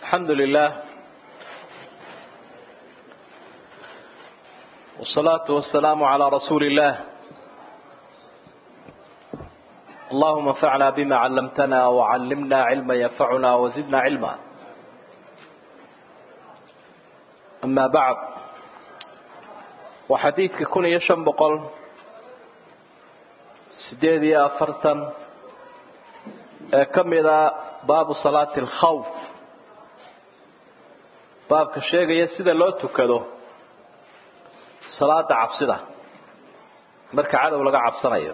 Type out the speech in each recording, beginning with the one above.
الحمد لله والصلاة والسلام على رسول الله اللهم انفعنا بما علمتنا وعلمنا علما ينفعنا وزدنا علما أما بعد وحديثك كن يشن بقل سديدي أفرتا كم إذا باب صلاة الخوف baabka sheegaya sida loo tukado salaada cabsida marka cadow laga cabsanayo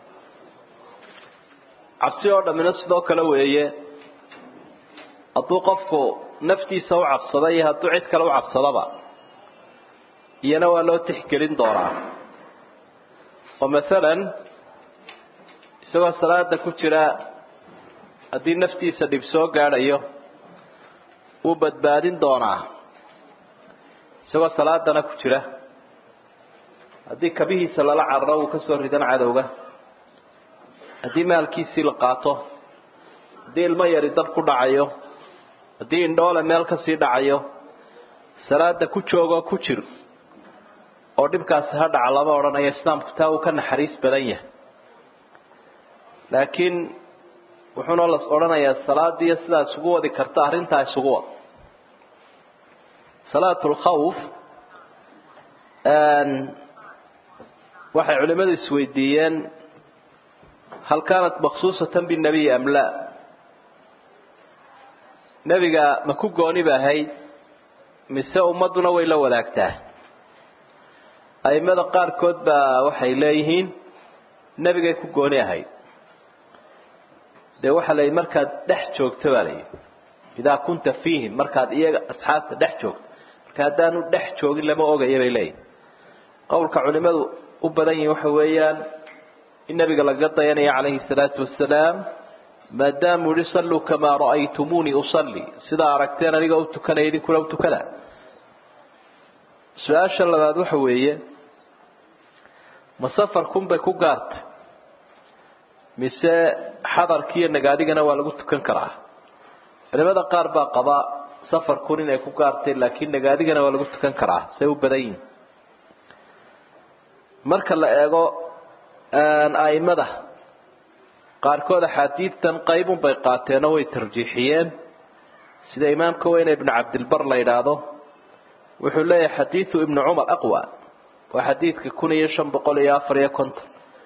cabsi oo dhammina sidoo kale weeye hadduu qofku naftiisa u cabsada iyo hadduu cid kale u cabsadaba iyana waa loo tixgelin doonaa oo masalan isagoo salaada ku jira haddii naftiisa dhib soo gaadhayo wuu badbaadin doonaa isagoo salaadana ku jira haddii kabihiisa lala cararo wuu kasoo ridan cadowga haddii maalkiisii la qaato haddii ilmo yari dab ku dhacayo haddii indhoole meel kasii dhacayo salaada ku joogoo ku jir oo dhibkaasi ha dhaca lama odhanayo islaamku taa uu ka naxariis badan yahay laakiin wuxuuna las odhanayaa salaadiiyo sidaa isugu wadi karta arrintaa isugu wad salaat lkhawf waxay culimadu isweydiiyeen hal kaanat maksuusatan binabiy am laa nebiga ma ku gooni ba ahayd mise ummadduna way la wadaagtaa aimada qaarkood baa waxay leeyihiin nebigay ku gooni ahayd dee waxaa la yidhi markaad dhex joogto baa la yidhi idaa kunta fiihim markaad iyaga asxaabta dhex joogto marka haddaanu dhex joogin lama ogaya bay leeyihin qowlka culimadu u badan yihin waxa weeyaan in nabiga laga dayanaya calayhi salaatu wasalaam maadaamuu yihi salluu kamaa ra'aytumuunii usalli sidaa aragteen aniga u tukanaya idinkuna u tukada su-aasha labaad waxa weeye ma safarkunbay ku gaartay mise xadarkiiyo nagaadigana waa lagu tukan karaa culimada qaar baa qaba safarkun inay ku gaartay laakiin nagaadigana waa lagu tukan karaa say u badan yihin marka la eego aimada qaarkood axaadiidtan qaybun bay qaateenoo way tarjiixiyeen sida imaamka weyne ibnu cabdilbar la yidhaahdo wuxuu leeyahay xadiidu ibnu cumar aqwa waa xadiidka kun iyo shan boqol iyo afar iyo konton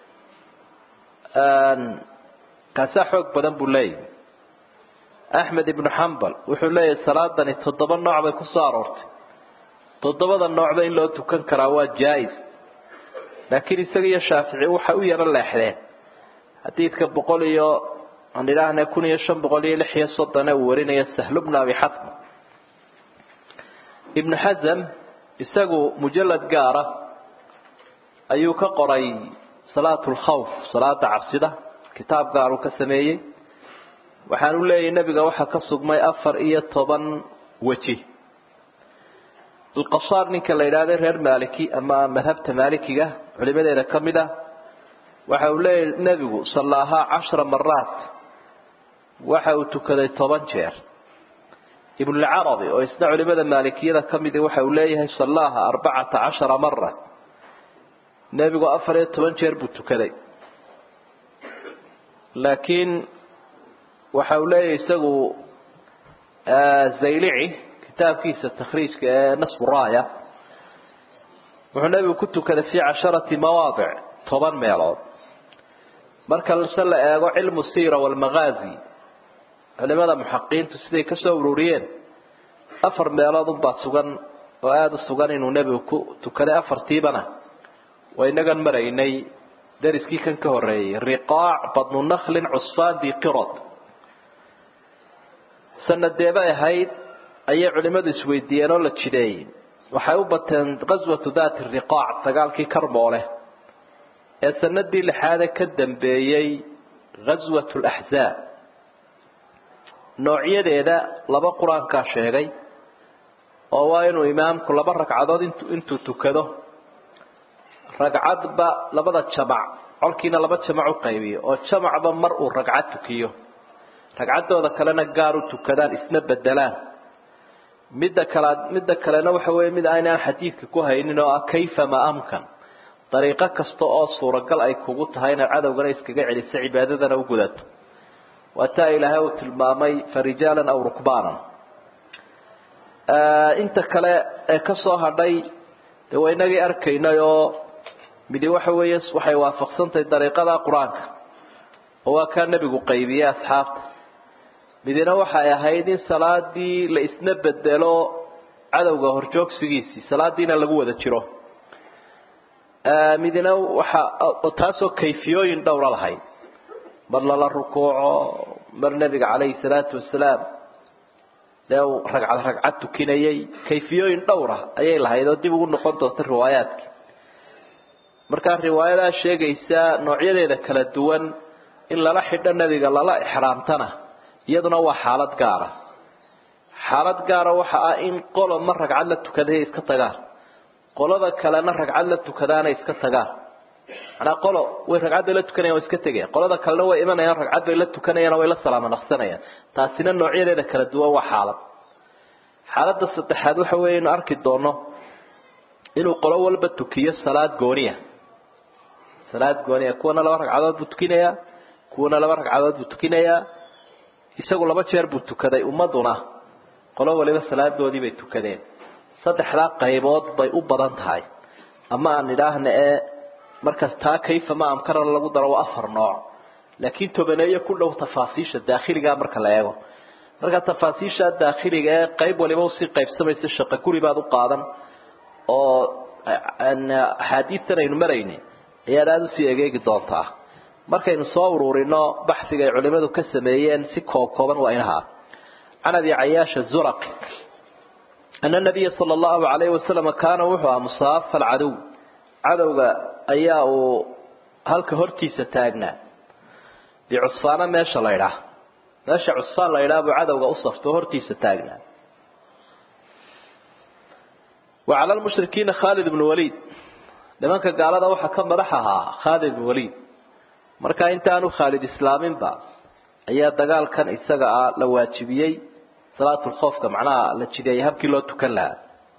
kaasaa xoog badan buu leeyahay axmed ibnu xambal wuxuu leeyahay salaadani toddoba nooc bay ku soo aroortay toddobada noocba in loo tukan karaa waa jaa-is laakiin isaga iyo shaafici waxay u yaro leexdeen xadiidka boqol iyo aan idhaahna kun iyo shan boqol iyo lix iyo soddone uu warinaya sahlu bnu abi xatma ibnu xasam isagu mujalad gaara ayuu ka qoray salaatu lkhawf salaada cabsida kitaab gaaruu ka sameeyey waxaanu leeyahay nebiga waxaa ka sugmay afar iyo toban weji alqasaar ninka la yidhaahda reer maaliki ama madhabta maalikiga culimadeeda ka mid ah waxa uu leeyahay nebigu sallaahaa cashara maraat waxa uu tukaday toban jeer ibnulcarabi oo isna culimada maalikiyada ka midi waxa uu leeyahay sallaaha arbacata cashara mara nebigu afar iyo toban jeer buu tukaday laakiin waxa uu leeyahay isagu zaylici kitaabkiisa takhriijka ee nasbu raaya wuxuu nebigu ku tukaday fii casharati mawaadic toban meelood marka se la eego cilmu siira walmagaazi culimada muxaqiintu siday ka soo ururiyeen afar meelood unbaa sugan oo aada u sugan inuu nebigu ku tukaday afartiibana waa inagan maraynay dariskii kan ka horeeyey riqaac badnu naklin cusfaan diqirod sanadeebay ahayd ayay culimadu isweydiiyeen oo la jideeyey waxay u bateen qaswatu daati riqaac dagaalkii karmoole ee sanadii lixaade ka dambeeyey ghaswat laxzaab noocyadeeda laba qur-aankaa sheegay oo waa inuu imaamku laba ragcadood intuu tukado ragcadba labada jamac colkiina laba jamac u qaybiyo oo jamacba mar uu ragcad tukiyo ragcaddooda kalena gaar u tukadaan isna bedelaan midda kale midda kalena waxa weeye mid aynaan xadiidka ku haynin oo ah kayfa ma amkan dariiqo kasta oo suuragal ay kugu tahay inaad cadowgana iskaga celiso cibaadadana u gudato waa taa ilaahay uu tilmaamay farijaalan aw rukbaanan inta kale ee ka soo hadhay dee waa inagii arkaynay oo midi waxa weeye waxay waafaqsantahay dariiqada qur-aanka oo waa kaa nebigu qaybiyey asxaabta midina waxay ahayd in salaadii la isna bedelo cadowga horjoogsigiisii salaadiina lagu wada jiro midina waxa taasoo kayfiyooyin dhowra lahayd mar lala rukuuco mar nebiga calayhi salaatu wasalaam dee uu ragcad ragcad tukinayay kayfiyooyin dhowra ayay lahayd oo dib ugu noqon doonta riwaayaadkii markaa riwaayadaa sheegaysa noocyadeeda kala duwan in lala xidho nebiga lala ixraamtana iyaduna waa xaalad gaara xaalad gaara waxa ah in qolo mar ragcad la tukaday iska tagaan qolada kalena ragcad la tukadaana iska tagaan manaa qolo way ragcad bay la tukanayan way iska tegayaan qolada kalena way imanayaan ragcad bay la tukanayaan way la salaamo naqsanayaan taasina noocyadeeda kala duwan waa xaalad xaaladda saddexaad waxa weeye inu arki doono inuu qolo walba tukiyo salaad gooniya salaad gooniya kuwana laba ragcadood buu tukinayaa kuwana laba ragcadood buu tukinayaa isagu laba jeer buu tukaday ummaduna qolo waliba salaadoodii bay tukadeen saddexdaa qaybood bay u badan tahay ama aan idhaahna ee markaas taa kayfa ma amkarana lagu daro waa afar nooc laakiin tobaneeyo ku dhow tafaasiisha daakhiligaa marka la eego marka tafaasiisha daakhiliga ee qayb waliba usii qaybsamaysa shaqo guri baad u qaadan oo axaadiidtan aynu maraynay ayaad aada usii egeegi doontaa markaynu soo ururino baxsiga ay culimadu ka sameeyeen si koob kooban waa inaha can abi cayaasha zuraqi ana nabiya sala allahu alayhi wasalam kaana wuxuu ah musaafa alcadow cadowga ayaa uu halka hortiisa taagnaa bicusfaana meesha la ydhaah meesha cusfaan la ydhaah buu cadowga u safto hortiisa taagnaa wa cala lmushrikiina khaalid ibnu waliid nimanka gaalada waxaa ka madax ahaa khaalid ibnu waliid marka intaanu khaalid islaaminba ayaa dagaalkan isaga ah la waajibiyey salaatulkhoofka macnaha la jideeyay habkii loo tukan lahaa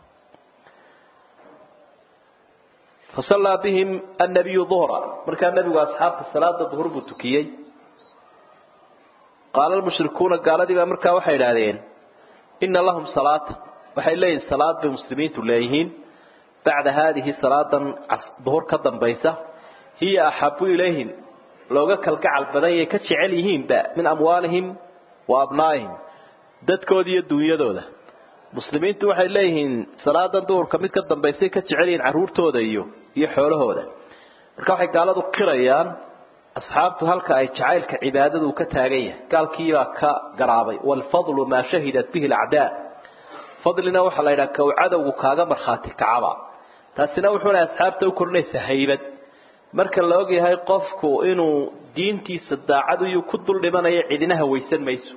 fasallaa bihim annabiyu duhra markaa nebigu asxaabta salaada duhur buu tukiyey qaala lmushrikuuna gaaladiibaa markaa waxay idhaahdeen ina lahum salaata waxay leeyihin salaad bay muslimiintu leeyihiin bacda haadihi salaadan duhur ka dambaysa hiya axabu ilayhim looga kalgacal badan yay ka jecel yihiinba min amwaalihim wa abnaa'ihim dadkooda iyo dunyadooda muslimiintu waxay leeyihiin salaadan duhurka mid ka dambaysay ka jecel yihiin carruurtooda iyo iyo xoolahooda marka waxay gaaladu qirayaan asxaabtu halka ay jacaylka cibaadadu ka taagan yahay gaalkiibaa ka garaabay waalfadlu maa shahidat bihi alacdaa fadlina waxaa la yidhaha kow cadowgu kaaga markhaati kacaba taasina wuxuuna asxaabta u korinaysa haybad marka la ogyahay qofku inuu diintiisa daacad iyuu ku dul dhimanayo cidinaha weysan mayso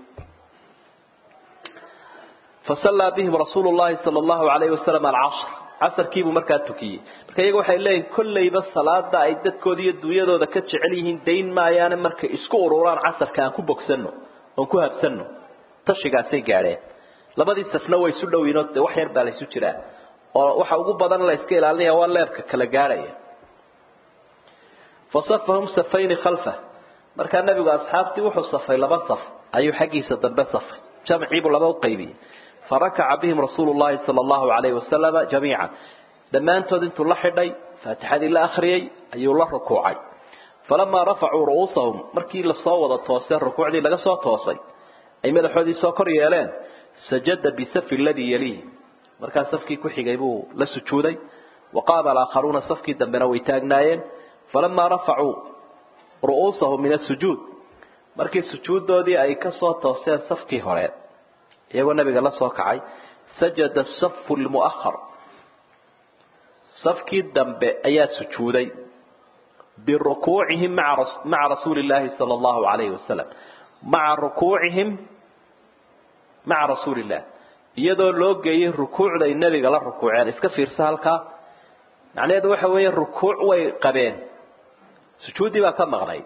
fasallaa bihim rasuulu llahi sala allahu alayhi wasalam alcasr casarkiibuu markaa tukiyey marka iyaga waxay leeyihin kollayba salaada ay dadkooda iyo dunyadooda ka jecel yihiin dayn maayaane markay isku ururaan casarka aan ku bogsanno oon ku habsanno tashigaasay gaadheen labadii safna way isu dhowiinoo dee wax yar baa la isu jiraa oo waxa ugu badan la iska ilaalinaya waa leebka kala gaadhaya fasafahum safayni khalfa markaa nebigu asxaabtii wuxuu safay laba saf ayuu xaggiisa dambe safay jamciibuu laba u qaybiyey farakaca bihim rasuulu llahi sala allahu alayhi wasalama jamiican dhammaantood intuu la xidhay faatixadii la akhriyey ayuu la rukuucay falamaa rafacuu ru'uusahum markii lasoo wada toosay rukuucdii laga soo toosay ay madaxoodii soo kor yeeleen sajada bisafi aladii yaliih markaa safkii ku xigay buu la sujuuday wa qaama alaakharuuna safkii dambena way taagnaayeen falamaa rafacuu ru'uusahum min asujuud markii sujuuddoodii ay ka soo tooseen safkii hore iyagoo nabiga la soo kacay sajada safu lmu'ahar safkii dambe ayaa sujuuday birukuucihim maca rasuuli llaahi sala allahu alayhi wasalam maca rukuucihim maca rasuuli illah iyadoo loo geeyey rukuucday nebiga la rukuuceen iska fiirsa halkaa macnaheedu waxa weeye rukuuc way qabeen sujuuddii baa ka maqnayd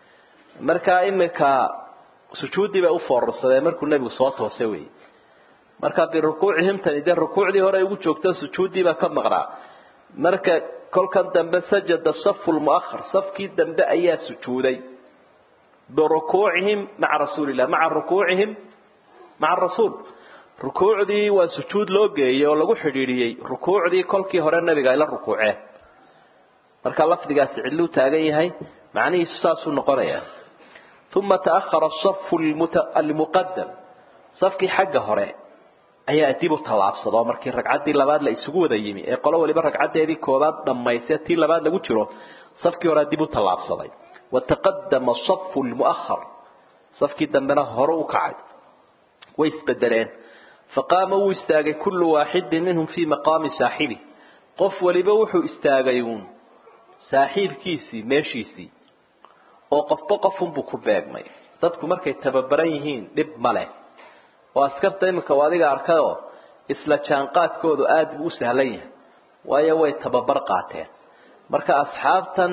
markaa iminka sujuuddii bay u foorarsadeen markuu nebigu soo toosay wey marka birukuucihim tani dee rukuucdii hore ugu joogto sujuuddiibaa ka maqnaa marka kolkan dambe sajada safu lmuahar safkii dambe ayaa sujuuday birukuucihim maca rasuulillah maca rukuucihim maca rasuul rukuucdii waa sujuud loo geeyey oo lagu xidhiidhiyey rukuucdii kolkii hore nabiga ay la rukuuceen marka lafdigaasi cidluu taagan yahay macnihiisu saasuu noqonayaa uma taahara asafu almuqadam safkii xagga hore ayaa dib u tallaabsado markii ragcaddii labaad la isugu wada yimi ee qolo waliba ragcaddeedii koobaad dhammayse tii labaad lagu jiro safkii horea dib u tallaabsaday wataqadama asafu lmuahar safkii dambena hore u kacay way isbedeleen faqaama wuu istaagay kullu waaxidin minhum fii maqaami saaxibi qof waliba wuxuu istaagay uun saaxiibkiisii meeshiisii oo qofba qofunbuu ku beegmay dadku markay tababaran yihiin dhib ma leh oo askarta iminka u adiga arkayoo isla jaanqaadkoodu aada buu u sahlan yahay waayo way tababar qaateen marka asxaabtan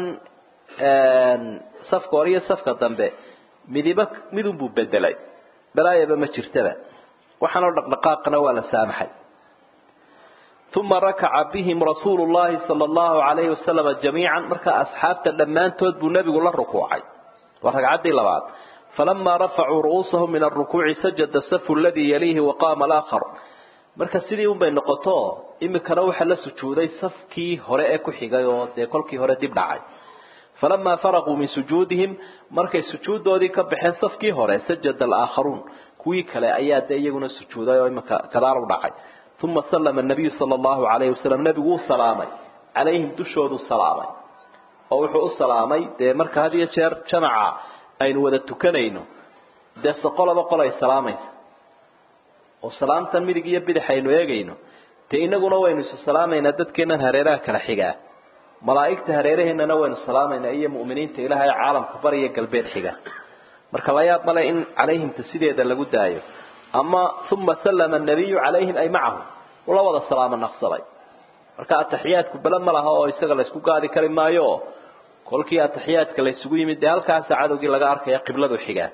safka hore iyo safka dambe midiba midunbuu bedelay balaayaba ma jirtaba waxaanoo dhaqdhaqaaqana waa la saamaxay uma rakaca bihim rasuulu llahi sala allahu alayhi wasalam jamiican markaa asxaabta dhammaantood buu nebigu la rukuucay waa ragcaddii labaad falamaa rafacuu ru'uusahum min alrukuuci sajada safu aladii yaliihi waqaama alaakhar marka sidii unbay noqoto imikana waxaa la sujuuday safkii hore ee ku xigay oo dee kolkii hore dib dhacay falamaa faraquu min sujuudihim markay sujuuddoodii ka baxeen safkii hore sajada alaakharuun kuwii kale ayaa dee iyaguna sujuuday oo imika kadaal u dhacay uma sallama anabiyu sala allahu calayhi wasalam nebigu wuu salaamay calayhim dushoodu salaamay oo wuxuu u salaamay dee marka had iyo jeer jamaca aynu wada tukanayno dee soqolaba qol ay salaamaysa oo salaamtan midig iyo bidix aynu eegayno dee inaguna waynu isu salaamaynaa dadkeennan hareeraha kala xigaa malaa'igta hareeraheennana waynu salaamaynaa iyo mu'miniinta ilaahay caalamka bariya galbeed xiga marka la yaab male in calayhimta sideeda lagu daayo ama uma sallama anabiyu calayhim ay macahum ula wada salaamo naqsaday marka ataxiyaadku bele ma laha oo isaga laysku gaadi kari maayo oo kolkii ataxiyaadka laysugu yimid dee halkaasa cadowgii laga arkaya qibladu xigaa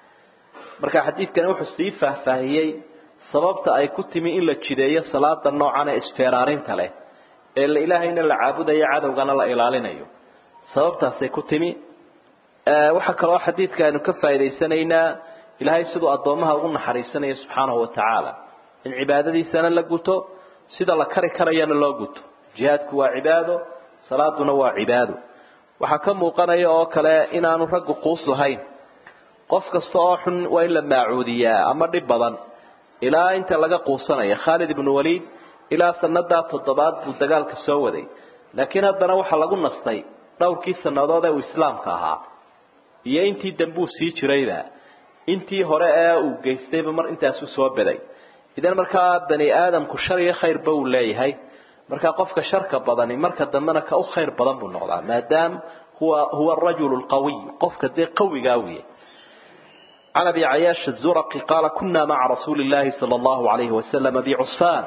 marka xadiidkani wuxuu sii faahfaahiyey sababta ay ku timi in la jideeyo salaada noocan ee isfeeraarinta leh ee la ilaahayna la caabudayo cadowgana la ilaalinayo sababtaasay ku timi waxaa kaloo xadiidka aynu ka faa'idaysanaynaa ilaahay siduu addoomaha ugu naxariisanayo subxaanahu watacaala in cibaadadiisana la guto sida la kari karayana loo guto jihaadku waa cibaado salaaduna waa cibaado waxaa ka muuqanaya oo kale inaanu raggu quus lahayn qof kasta oo xun waa in la maacuudiyaa ama dhib badan ilaa inta laga quusanaya khaalid ibnu waliid ilaa sanadaa toddobaad buu dagaalka soo waday laakiin haddana waxaa lagu nastay dhowrkii sannadood ee uu islaamka ahaa iyo intii dambuu sii jirayba intii hore ee uu geystayba mar intaasu soo baday idan markaa bani aadamku shar iyo khayrba uu leeyahay markaa qofka sharka badani marka dambena ka u khayr badan buu noqdaa maadaam huwa huwa arajulu lqawiy qofka dee qawigaa wiya عن أبي عياش الزرقي قال كنا مع رسول الله صلى الله عليه وسلم بعصفان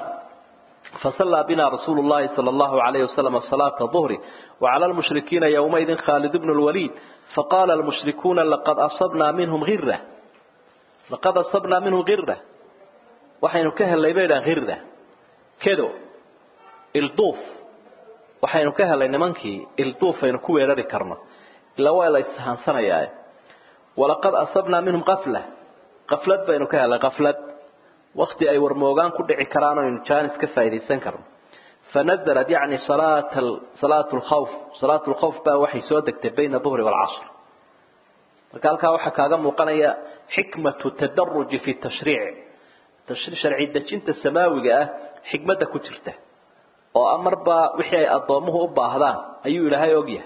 فصلى بنا رسول الله صلى الله عليه وسلم صلاة الظهر وعلى المشركين يومئذ خالد بن الوليد فقال المشركون لقد أصبنا منهم غرة لقد أصبنا منهم غرة وحين كهل ليبينا غرة كدو الضوف وحين كهل لنمانكي الضوف ينكو يرد كرنا إلا وإلا يستهان سنة يا ولقد أصبنا منهم غفلة غفلة بينو كهل غفلة وقت أي ورموغان كدعي كرانو ينجانس كفايدي سنكرم فنزلت يعني صلاة صلاة الخوف صلاة الخوف بقى وحي سودك بين الظهر والعصر قال كا waxa kaaga muuqanaya xikmatu tadarruj fi tashriic tashriic sharci dajinta samaawiga ah xikmada ku jirta oo amarba wixii ay adoomuhu u baahdaan ayuu ilaahay ogyahay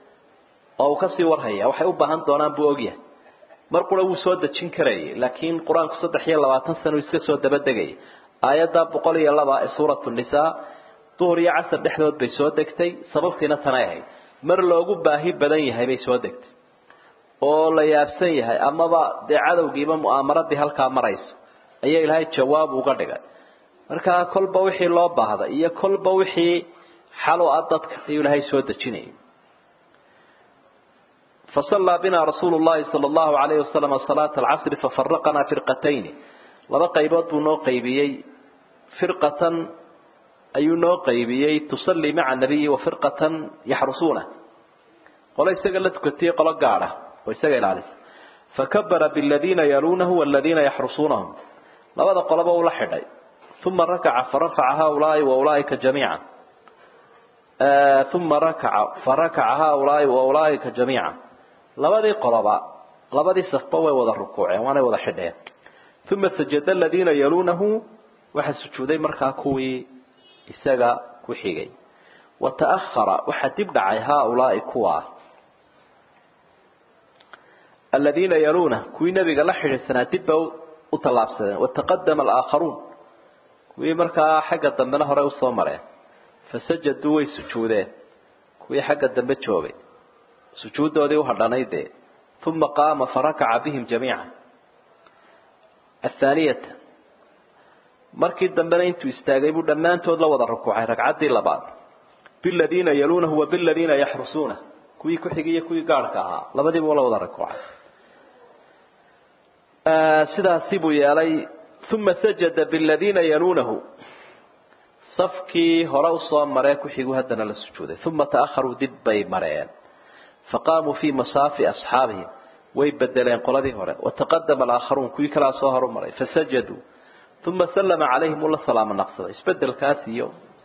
oo ka sii warhaya waxay u baahan doonaan buu ogyahay mar qura wuu soo dajin karayay laakiin quraanku 320 sano iska soo dabadegay aayada 102 ee suuratu nisaa duhur iyo casr dhexdood bay soo degtay sababtiina tanay ahayd mar loogu baahi badan yahay bay soo degtay oo la yaabsan yahay amaba dee cadowgiiba mu'aamaradii halkaa marayso ayaa ilaahay jawaab uga dhigay markaa kolba wixii loo baahda iyo kolba wixii xal u ah dadka ayuu ilaahay soo dejinayay فصلى بنا رسول الله صلى الله عليه وسلم صلاة العصر ففرقنا فرقتين laba qaybood buu noo qaybiyey firqatan ayuu noo qaybiyey tusallii maca nabiyi wa firqatan yaxrusuuna qolo isaga la tukatiyey qolo gaadha oo isaga ilaalisa fakabara biladiina yaluunahu waladiina yaxrusuunahum labada qoloba ula xidhay uma rakaca farafaca haulaai wa ulaaika jamiica uma rakaca farakaca haulaai wa ulaaika jamiica labadii qoloba labadii safba way wada rukuuceen waanay wada xidheen uma sajada aladiina yaluunahu waxaa sujuuday markaa kuwii isaga ku xigay wa ta'ahara waxaa dib dhacay haaulaai kuwa aladiina yaluuna kuwii nabiga la xidhiidsanaa dib ba u tallaabsadeen wataqadama alaakharuun kuwii markaa xagga dambena hore usoo mareen fasajaduu way sujuudeen kuwii xagga dambe joogay sujuuddoodii uhadhanay dee uma qaama farakaca bihim jamiica athaaniyata markii dambena intuu istaagay buu dhammaantood la wada rukuucay ragcaddii labaad biladiina yaluunahu wa biladiina yaxrusuuna kuwii ku xigay iyo kuwii gaadhka ahaa labadiiba uu la wada rukuucay sidaasi buu yeelay uma sajada biladiina yaluunahu safkii hore usoo maree ku xigu haddana la sujuuday uma ta'aharuu dib bay mareen faqaamuu fii masaafi asxaabihim way bedeleen qoladii hore wataqadama alaakharuun kuwii kalaa soo horu maray fasajaduu uma sallama calayhim ula salaamo naqsaday isbedelkaas iyo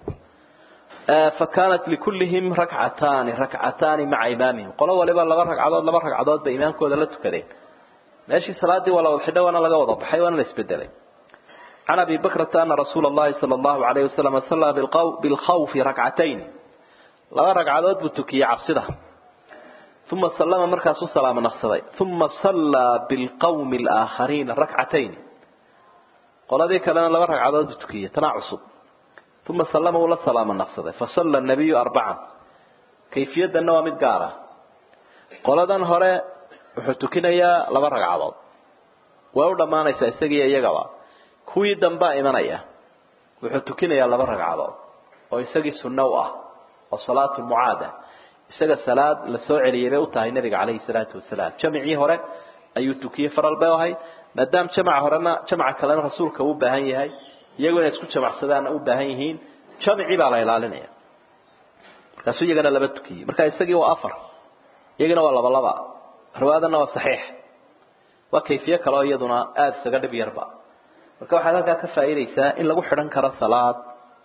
fakaanat likullihim rakcataani rakcataani maca imaamihim qolo waliba laba ragcadood laba ragcadood bay imaamkooda la tukadeen meeshii salaadii waa la wada xidhay waana laga wada baxay waana la isbedelay can abi bakrata ana rasuula allahi sala allahu alayhi wasalam sallaa bilkhawfi rakcatayn laba ragcadood buu tukiyey cabsida uma sallama markaasuu salaamo naqsaday uma sallaa bilqawmi alaakhariina rakcatayn qoladii kalena laba ragcadood buu tukiyey tanaa cusub uma sallama uu la salaamo naqsaday fasalla nabiyu arbacan kayfiyaddanna waa mid gaara qoladan hore wuxuu tukinayaa laba ragcadood way u dhammaanaysaa isagiiyo iyagaba kuwii dambaa imanaya wuxuu tukinayaa laba ragcadood oo isagii sunno u ah oo salaatu mucaada isaga salaad la soo celiyay bay u tahay nabiga calayhi salaatu wasalaam jamicii hore ayuu tukiyey faral bay ahay maadaama jamaca horena jamaca kalena rasuulka uu baahan yahay iyagoo inay isku jamacsadaanna u baahan yihiin jamicii baa la ilaalinaya markaasuu iyagana laba tukiyey marka isagii waa afar iyagana waa laba laba riwaayadana waa saxiix waa kayfiye kale oo iyaduna aada isaga dhib yarba marka waxaad halkaa ka faa'iidaysaa in lagu xidhan karo salaad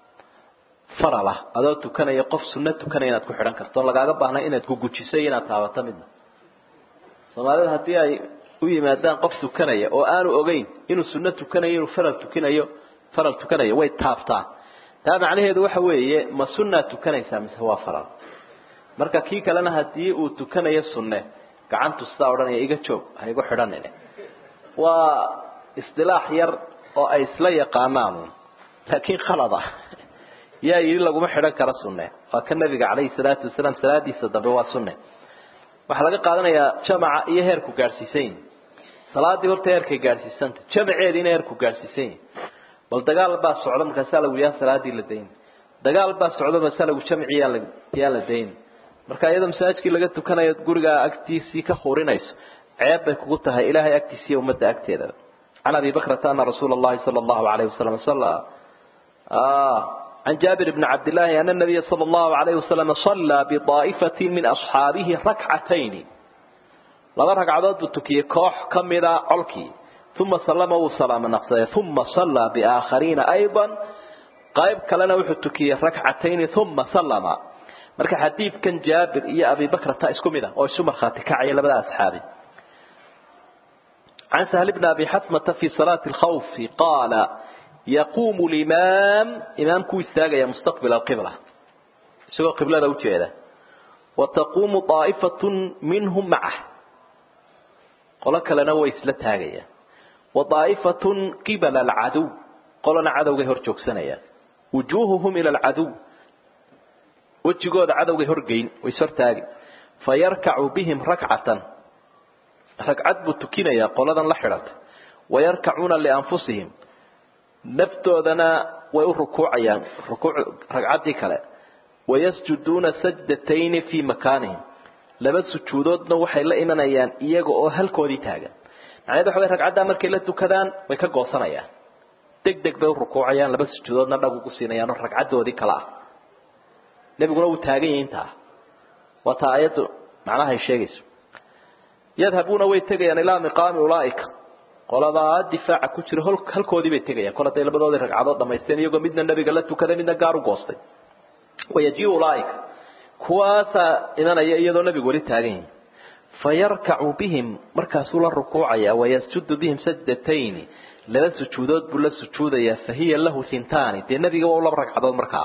faralah adoo tukanaya qof sunno tukanaya inaad ku xidhan karto lagaaga baahnay inaad ku gujiso iyo inaad taabato midna soomaalida haddii ay u yimaadaan qof tukanaya oo aanu ogeyn inuu sunno tukanayo inuu faral tukinayo faral tukanayo way taabtaan taa macnaheedu waxa weeye ma sunnaad tukanaysaa mise waa faral marka kii kalena haddii uu tukanayo sunne gacantu sidaa odhanaya iga joog ha igu xidhanine waa isdilaax yar oo ay isla yaqaanaan laakiin khalad ah yaa yidhi laguma xidhan karo sunne waa ka nabiga calayhi salaatu wasalaam salaadiisa dambe waa sunne waxaa laga qaadanayaa jamaca iyo heerku gaadhsiisan yihin salaadii horta heerkay gaadhsiisanta jamaceediina heerku gaadhsiisan yihin bal dagaal baa socda markaasaa lagu yaa salaadii la dayn dagaal baa socda markaasaa lagu jamci yaa la yaa la dayn marka iyadoo masaajidkii laga tukanayo gurigaa agtiisii ka hurinayso ceeb bay kugu tahay ilaahay agtiisa iyo ummadda agteeda can abi bakrata ana rasuula allahi sala allahu alayhi wasalam salla عن جابر بن عبد الله أن النبي صلى الله عليه وسلم صلى بطائفة من أصحابه ركعتين لما ركعدات بتكي كوح كمدا علكي ثم سلم وسلام نقصه ثم صلى بآخرين أيضا قائب كلنا وحتكي ركعتين ثم سلم marka xadiidkan jaabir iyo abi bakr ta isku mid ah oo isu markhaati kacaya labada asxaabi عن سهل بن أبي حثمة في صلاة الخوف قال يقوم الإمام إمام كوي الساقة مستقبل القبلة سوى قبلة لو جيدة وتقوم طائفة منهم معه قال لنا ويسلت هاجية وطائفة قبل العدو قال عدو جهر سنيا وجوههم إلى العدو wejigooda cadowgay horgeyn way sortaagi fa yarkacu bihim rakcatan ragcad buu tukinayaa qoladan la xidhata wayarkacuuna lianfusihim naftoodana way u rukuucayaan rukuuc ragcaddii kale wayasjuduuna sajdatayni fii makaanihim laba sujuudoodna waxay la imanayaan iyaga oo halkoodii taagan macnaheed waxa way ragcaddaa markay la tukadaan way ka goosanayaan deg deg bay u rukuucayaan laba sujuudoodna dhag ugu siinayaan oo ragcaddoodii kale ah nebiguna wuu taagan yahi intaa waa taa ayaddu macnaha ay sheegayso yadhabuuna way tegayaan ilaa miqaami ulaaika qoladaa difaaca ku jira halkoodii bay tegayaan kol hadday labadoodii ragcadood dhamaysteen iyagoo midna nebiga la tukaday midna gaar u goostay wayajiu ulaaika kuwaasaa imanaya iyadoo nebigu weli taagan yahi fayarkacu bihim markaasuu la rukuucaya wayasjudu bihim sajdatayni laba sujuudood buu la sujuudayaa fahiya lahu hintaani dee nebiga waa u laba ragcadood markaa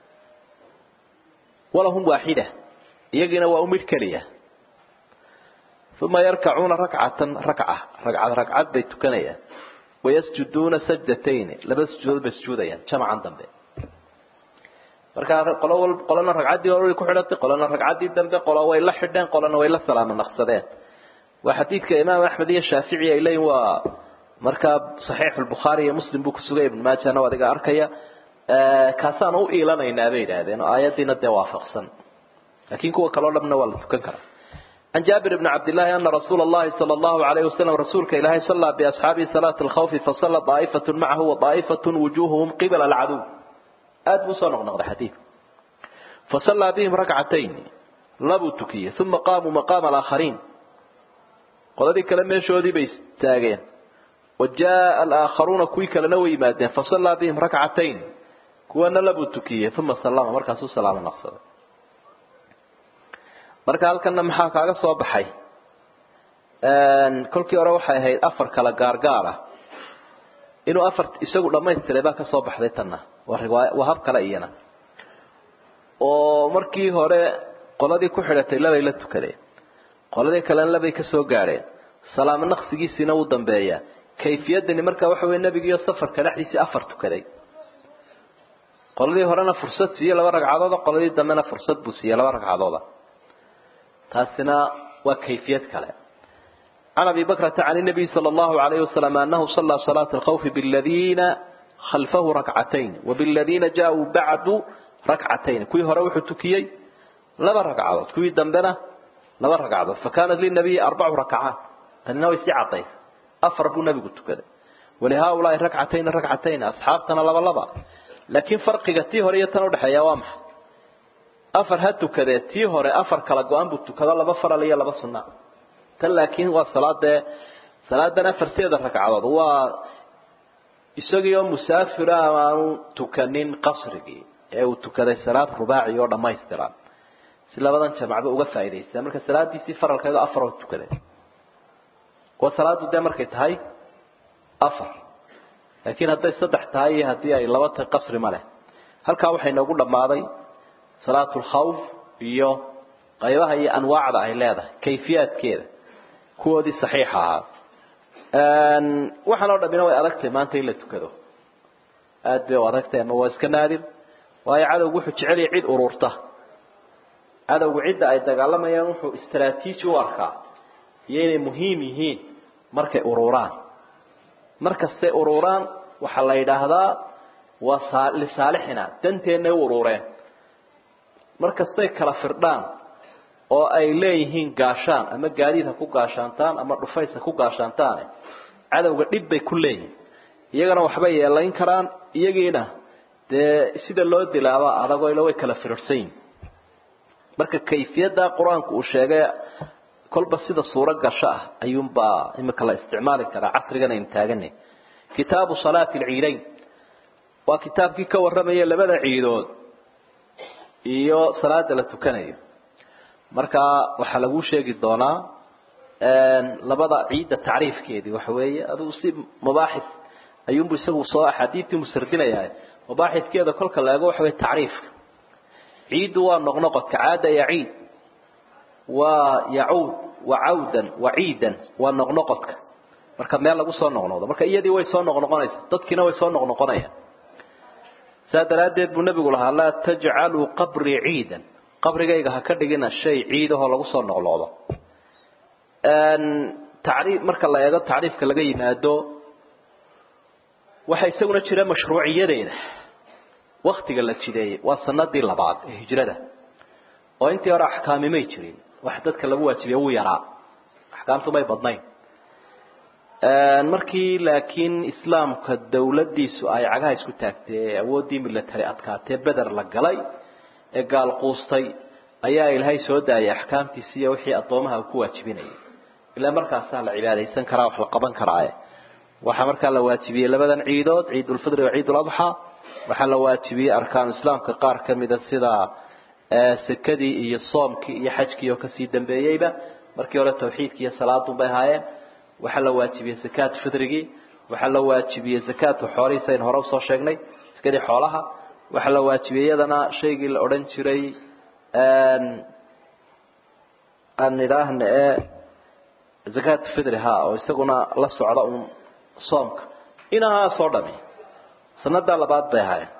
walahum waaxida iyagiina waa u midh keliya uma yarkacuuna rakcatan rakca ragcad ragcad bay tukanayaan wayasjuduuna sajdatayni laba sujuudood bay sujuudayaan jamacan dambe markaa qolo qolana ragcaddii hore way ku xidhatay qolana ragcaddii dambe qolo way la xidheen qolana way la salaamo naqsadeen waa xadiidka imaam axmed iyo shaafici ay leeyihin waa markaa saxiixu lbukhaari iyo muslim buu kusugay ibn maajana adiga arkaya kaasaan u iilanaynaa bay yidhaahdeen oo aayaddiina dee waafaqsan laakiin kuwa kaleo dhanna waa la tukan karaa عن جابر بن عبد الله أن رسول الله صلى الله عليه وسلم رسولك إلهي صلى بأصحابه صلاة الخوف فصلى طائفة معه وطائفة وجوههم قبل العدو آد مصنع نقض حديث فصلى بهم ركعتين لبوا التكية ثم قاموا مقام الآخرين قال ذلك لما يشهدوا بيستاغين وجاء الآخرون كويك لنوي مادين فصلى بهم ركعتين كوانا لبوا التكية ثم سلام مركز السلام نقصد marka halkana maxaa kaaga soo baxay kolkii hore waxay ahayd afar kala gaargaar ah inuu afar isagu dhamaystiray baa ka soo baxday tanna waa hab kale iyana oo markii hore qoladii ku xidhatay labay la tukadeen qoladii kalena labay ka soo gaadheen salaamo naqsigiisiina wuu dambeeyaa kayfiyadani marka waxa weye nebigiiyo safarka dhexdiisii afar tukaday qoladii horena fursad siiyey laba ragcadooda qoladii dambena fursad buu siiyey laba ragcadooda taasina waa kayfiyad kale عن أبي بكرة عن النبي صلى الله عليه وسلم أنه صلى صلاة الخوف بالذين خلفه ركعتين وبالذين جاءوا بعد ركعتين كوي هروح تكيي لما ركعات كوي دمدنا لما ركعات فكانت للنبي أربع ركعات أنه يستعطي أفرق النبي قلت كذا ولهؤلاء ركعتين ركعتين أصحابتنا لبا لبا لكن فرق قتيه هريتنا ودحيا وامح afar ha tukadee tii hore afar kala go-an buu tukado laba faral iyo laba sunna tan laakiin waa salaadee salaadan afarteeda ragcadood waa isagii oo musaafira amaanu tukanin qasrigii ee uu tukaday salaad rubaaci oo dhamaystiran si labadan jamacba uga faa'idaystaa marka salaadiisii faralkeedu afar oo tukaday waa salaadu dee markay tahay afar laakiin hadday saddex tahay iyo haddii ay laba tahay qasri ma leh halkaa waxay noogu dhammaaday salaatu lkhawf iyo qaybaha iyo anwaacda ay leedahay kayfiyaadkeeda kuwoodii saxiixa ahaa waxaan oo dhamina way adagtahay maanta in la tukado aad bay u adagtahay ama waa iska naadir waayo cadowgu wuxuu jecel yahay cid ururta cadowgu cidda ay dagaalamayaan wuxuu istraatiiji u arkaa iyo inay muhiim yihiin markay ururaan markastay ururaan waxaa la yidhaahdaa waa lisaalixina danteennay u urureen markastay kala firdhaan oo ay leeyihiin gaashaan ama gaadiid ha ku gaashaantaan ama dhufays ha ku gaashaantaane cadowga dhib bay ku leeyihin iyagana waxbay yeelayn karaan iyagiina dee sida loo dilaaba adagoo ila way kala firirsan yihin marka kayfiyadda qur-aanku uu sheegay kolba sida suuro gasho ah ayuunbaa imika la isticmaali karaa casrigan aynu taaganay kitaabu salaati alciidayn waa kitaabkii ka warramaya labada ciidood iyo salaada la tukanayo marka waxaa lagu sheegi doonaa labada ciidda tacriifkeedii waxa weeye adigu si mubaaxis ayuunbu isagu soo axaadiidtii musardinayaa mubaaxiskeeda kolka la eego waxa weye tacriifka ciiddu waa noqnoqodka caada yaciid waa yacuud wa cawdan wa ciidan waa noqnoqodka marka meel lagu soo noqnoqdo marka iyadii way soo noqnoqonaysa dadkiina way soo noqnoqonayaan saa daraaddeed buu nebigu lahaa laa tajcaluu qabrii ciidan qabrigayga ha ka dhigina shay ciidahoo lagu soo noqnoqdo tacriif marka la eego tacriifka laga yimaado waxaa isaguna jira mashruuciyadeeda waktiga la jideeyey waa sanadii labaad ee hijrada oo intii hore axkaami may jirin wax dadka lagu waajibiye wuu yaraa axkaamtu may badnayn markii laakiin islaamka dawladdiisu ay cagaha isku taagtay ee awooddii military adkaatee beder la galay ee gaal quustay ayaa ilaahay soo daayay axkaamtiisi iyo wixii addoomaha uu ku waajibinayay ilaa markaasaa la cibaadaysan karaa wax la qaban karaaye waxaa markaa la waajibiyey labadan ciidood ciidulfidri wa ciiduladxaa waxaa la waajibiyey arkaanu islaamka qaar ka mida sida sekadii iyo soomkii iyo xajkii oo kasii dambeeyeyba markii hore tawxiidkii iyo salaadun bay ahaayeen waxaa la waajibiyey zakaat fidrigii waxaa la waajibiyey zakaatu xoolihii sayn hore usoo sheegnay sakadii xoolaha waxaa la waajibiyey iyadana shaygii la odhan jiray aan idhaahna ee zakaat fidri ha oo isaguna la socda un soomka inahaasoo dhami sanadaa labaad bay ahaayeen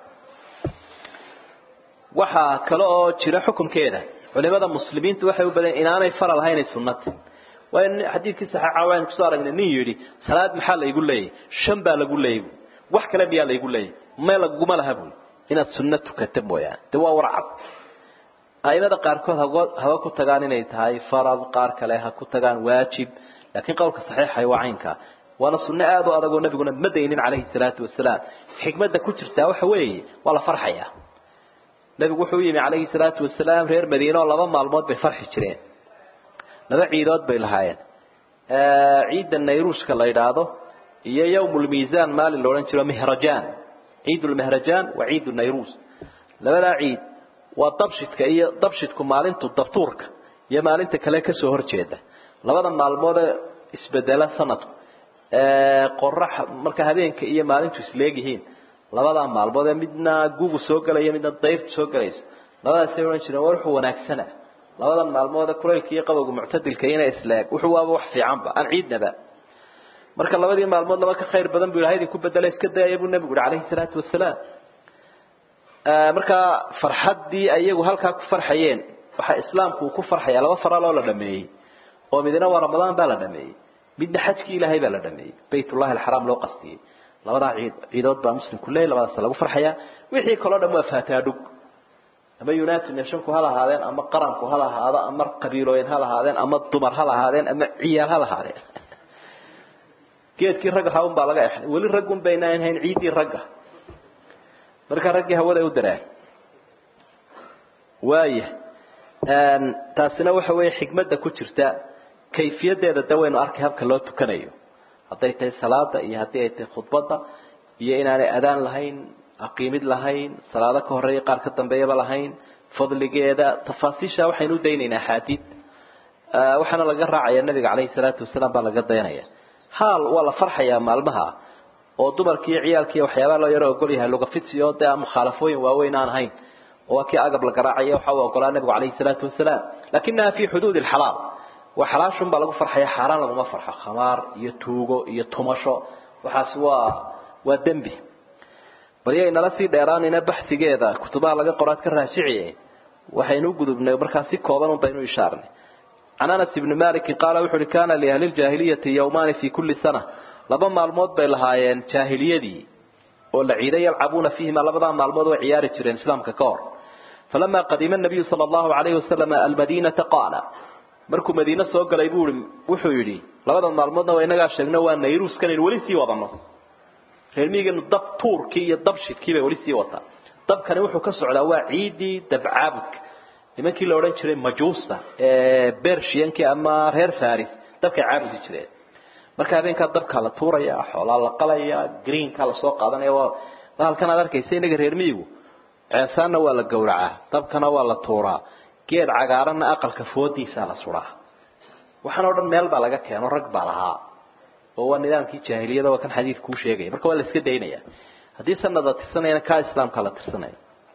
waxaa kale oo jira xukunkeeda culimada muslimiintu waxay u badeen inaanay faral ahaynay sunnata waayo xadiidkii saxiixa waan kusoo aragnay nin yidhi salaad maxaa laygu leeyahy shan baa lagu leeyay wax kale miyaa laygu leeyay may laguma laha buy inaad sunno tukata mooyaane de waa warcad aimada qaarkood haba ku tagaan inay tahay farad qaar kale ha ku tagaan waajib laakiin qowlka saxiixa waa caynka waana sunno aad u adagoo nabiguna ma daynin calayhi salaatu wasalaam xikmadda ku jirtaa waxa weeye waa la farxaya nabigu wuxuu yimi calayhi salaatu wasalaam reer madiine oo laba maalmood bay farxi jireen laba ciidood bay lahaayeen ciidda nayruushka la yidhaahdo iyo yawmulmiisaan maalin la odhan jiro mihrajaan ciidulmihrajaan waa ciidu nayruus labadaa ciid waa dabshidka iyo dabshidku maalintu dabtuurka iyo maalinta kale kasoo horjeeda labada maalmoodee isbedela sanadku qorax marka habeenka iyo maalintu isleegyihiin labadaa maalmood ee midna gugu soo gelaya midna dayrtu soo gelayso labadaasay odhan jireen war wuxuu wanaagsana labadan maalmood kulaylka iyo qabowga muctadilka ina isleeg wuxuu waaba wax fiicanba aan ciidnaba marka labadii maalmood laba ka khayr badan buu ilahay idinku bedela iska dayaya buu nabigu yihi calayhi salaatu wasalaam markaa farxaddii iyagu halkaa ku farxayeen waxaa islaamku uu ku farxaya laba faral oo la dhameeyey oo midna waa ramadaan baa la dhameeyey midna xajkii ilaahay baa la dhameeyey baytullahi alxaraam loo qastiyey labadaa ciid ciidood baa muslimku leeyahy labadaas lagu farxayaa wixii kaloo dhan waa faataadhug ama united nationku ha lahaadeen ama qaranku ha lahaado ama qabiilooyin ha lahaadeen ama dumar ha lahaadeen ama ciyaal ha lahaadeen geedkii ragga haun baa laga exday weli raggun baynaan hayn ciiddii ragga marka raggii hawada u daraan waaya taasina waxa weeye xikmadda ku jirta kayfiyadeeda de waynu arkay habka loo tukanayo hadday tahay salaada iyo haddii ay tahay khudbadda iyo inaanay adaan lahayn aqiimid lahayn salaado ka horeeya qaar ka dambeeyaba lahayn fadligeeda tafaasiisha waxaynu u daynaynaa axaadiid waxaana laga raacaya nabiga caleyhi salaatu wasalaam baa laga dayanaya haal waa la farxayaa maalmaha oo dumarkii iyo ciyaalkii waxyaabaha loo yaro ogol yahay lugafidsi oo dee mukhaalafooyin waaweyn aan ahayn oo waa kii agab la garaacaya waxa uu ogolaa nabigu caleyhi salaatu wasalaam lakinaha fi xuduud alxalaal waa xalaashun baa lagu farxaya xaaraan laguma farxo khamaar iyo tuugo iyo tumasho waxaas waa waa dembi baryay nala sii dheeraanayna baxsigeeda kutubaha laga qoraad ka raajiciye waxaynu gudubnay markaa si kooban un baynu ishaarnay can anas ibni malikin qaala wuxu uhi kana liahli ljaahiliyati yawmaani fi kulli sana laba maalmood bay lahaayeen jaahiliyadii oo la ciiday yalcabuuna fiihima labadaa maalmood way ciyaari jireen islaamka ka hor falama qadima nabiyu sala allahu alayhi wasalam almadinata qaala markuu madiine soo galay buu wuxuu yidhi labadan maalmoodna waa inagaa sheegno waa nayruuskan aynu weli sii wadano reermiiganu dab tuurkii iyo dab shidkii bay weli sii wataa dabkani wuxuu ka socdaa waa ciidii dabcaabudka nimankii la odhan jiray majuusta ee bershiyankii ama reer faris dabkay caabudi jireen marka habeenkaa dabkaa la tuuraya xoolaa la qalaya greenkaa lasoo qaadanaya waa halkan aad arkaysa inaga reer miigu ceesaanna waa la gowracaa dabkana waa la tuuraa geed cagaaranna aqalka foodiisaa la suraa waxaan oo dhan meel baa laga keeno rag baa lahaa oo waa nidaamkii jaahiliyada waa kan xadiid kuu sheegaya marka waa la iska daynaya haddii sanad la tirsanayana kaa islaamka la tirsanaya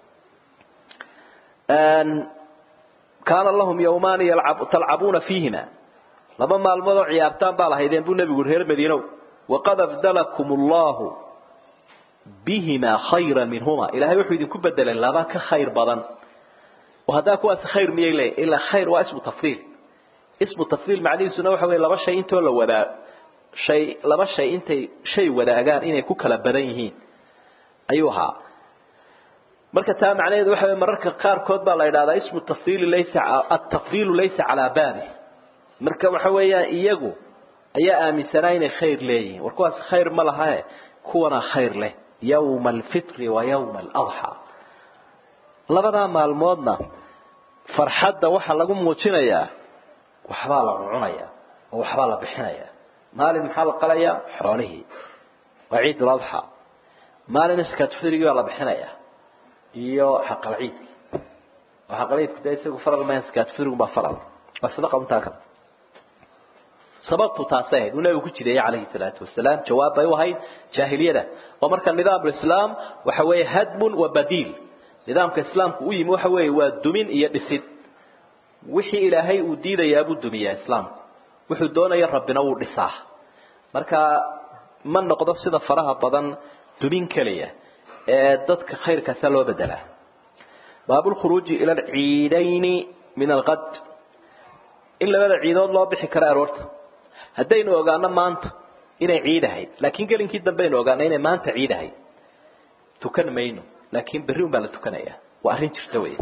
kaana lahum yawmaani talcabuuna fiihima laba maalmood oo ciyaartaan baa lahaydeen buu nebigu reer madiinow waqad abdalakum allahu bihima khayra minhuma ilahay wuxuu idinku bedelay laba ka khayr badan oo haddaa kuwaasi khayr miyay leeyahy ilaa khayr waa ismu tafdiil ismu tafdiil macnihiisuna waxa weye laba shay intoo la wadaa shay laba shay intay shay wadaagaan inay ku kala badan yihiin ayuu ahaa marka taa macnaheedu waxa weye mararka qaarkood baa la yidhahdaa ismu tafdiili laysa atafdiilu laysa calaa baabi marka waxa weeyaan iyagu ayaa aaminsanaa inay khayr leeyihiin war kuwaas khayr ma lahae kuwana khayr leh yawma alfitri wa yawma aladxaa labadaa maalmoodna farxadda waxaa lagu muujinayaa waxbaa la cuncunaya oo waxbaa la bixinaya maalin maxaa la qalayaa xoolihii waa ciid uladxa maalin iskaatfirigii baa la bixinaya iyo xaqal ciidki oo xaqal ciidku dee isagu faral ma iskaatfirigu baa faral waa sadaqa untaa kale sababtu taasay ahayd uu nabigu ku jireeyey calayhi salaatu wasalaam jawaab bay u ahayd jaahiliyada oo marka nidaam islaam waxa weeye hadmun wa badiil nidaamka islaamku u yimi waxa weeye waa dumin iyo dhisid wixii ilaahay uu diidayaa buu dumiyaa islaamku wuxuu doonaya rabbina wuu dhisaa marka ma noqdo sida faraha badan dumin keliya ee dadka khayrkaasa loo bedelaa baabulkhuruuji ila alciidayni min alqad in labada ciidood loo bixi karo aroorta haddaynu ogaano maanta inay ciid ahayd laakiin gelinkii dambeaynu ogaano inay maanta ciid ahayd tukan mayno laakiin berri un baa la tukanaya waa arrin jirta wey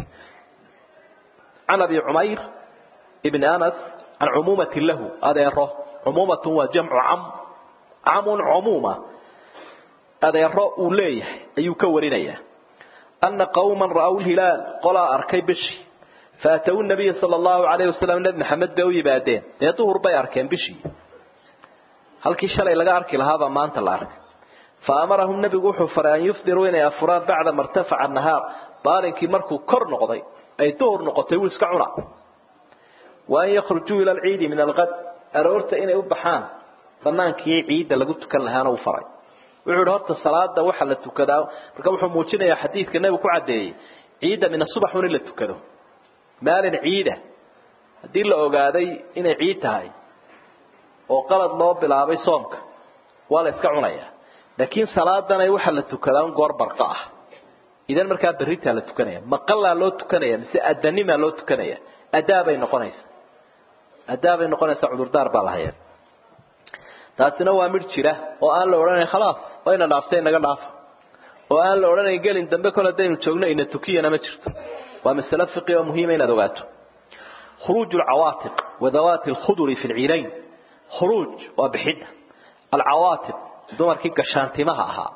can abi cumayr ibni anas can cumuumatin lahu adeero cumuumatun waa jamcu cam camun cumuuma adeero uu leeyahay ayuu ka warinayaa ana qawman ra'aw lhilaal qolaa arkay bishii faataw nabiya sala allahu alayh wasalam nebi maxamed bay u yimaadeen dee duhur bay arkeen bishii halkii shalay laga arki lahaabaa maanta la arkay fa amarahum nebigu wuxuu faray an yufdiruu inay afuraan bacda martafaca nahaar baalinkii markuu kor noqday ay duhur noqotay wuu iska cuna wa an yakhrujuu ila alciidi min alqad aroorta inay u baxaan banaankii ciidda lagu tukan lahaana uu faray wuxuu yihi horta salaada waxa la tukadaa marka wuxuu muujinayaa xadiidka nebigu ku caddeeyey ciidda min asubax un in la tukado maalin ciida haddii la ogaaday inay ciid tahay oo qalad loo bilaabay soomka waa la iska cunayaa laakiin salaadanay waxa la tukadaa un goor barqa ah idan markaa berritaa la tukanaya maqallaa loo tukanaya mise adanimaa loo tukanaya adaabay noqonaysa adaabay noqonaysa cudurdaar baa lahayaa taasina waa midh jira oo aan la odhanayn khalaas wayna dhaaftay inaga dhaafa oo aan la odhanayn gelin dambe kol haddaynu joogno ina tukiyana ma jirto waa masale fiqi oo muhiima inaad ogaato khuruuj alcawaatiq wadawaati alkhuduri fi lciidayn khuruuj waa bixidda alcawaatiq dumarkii gashaantimaha ahaa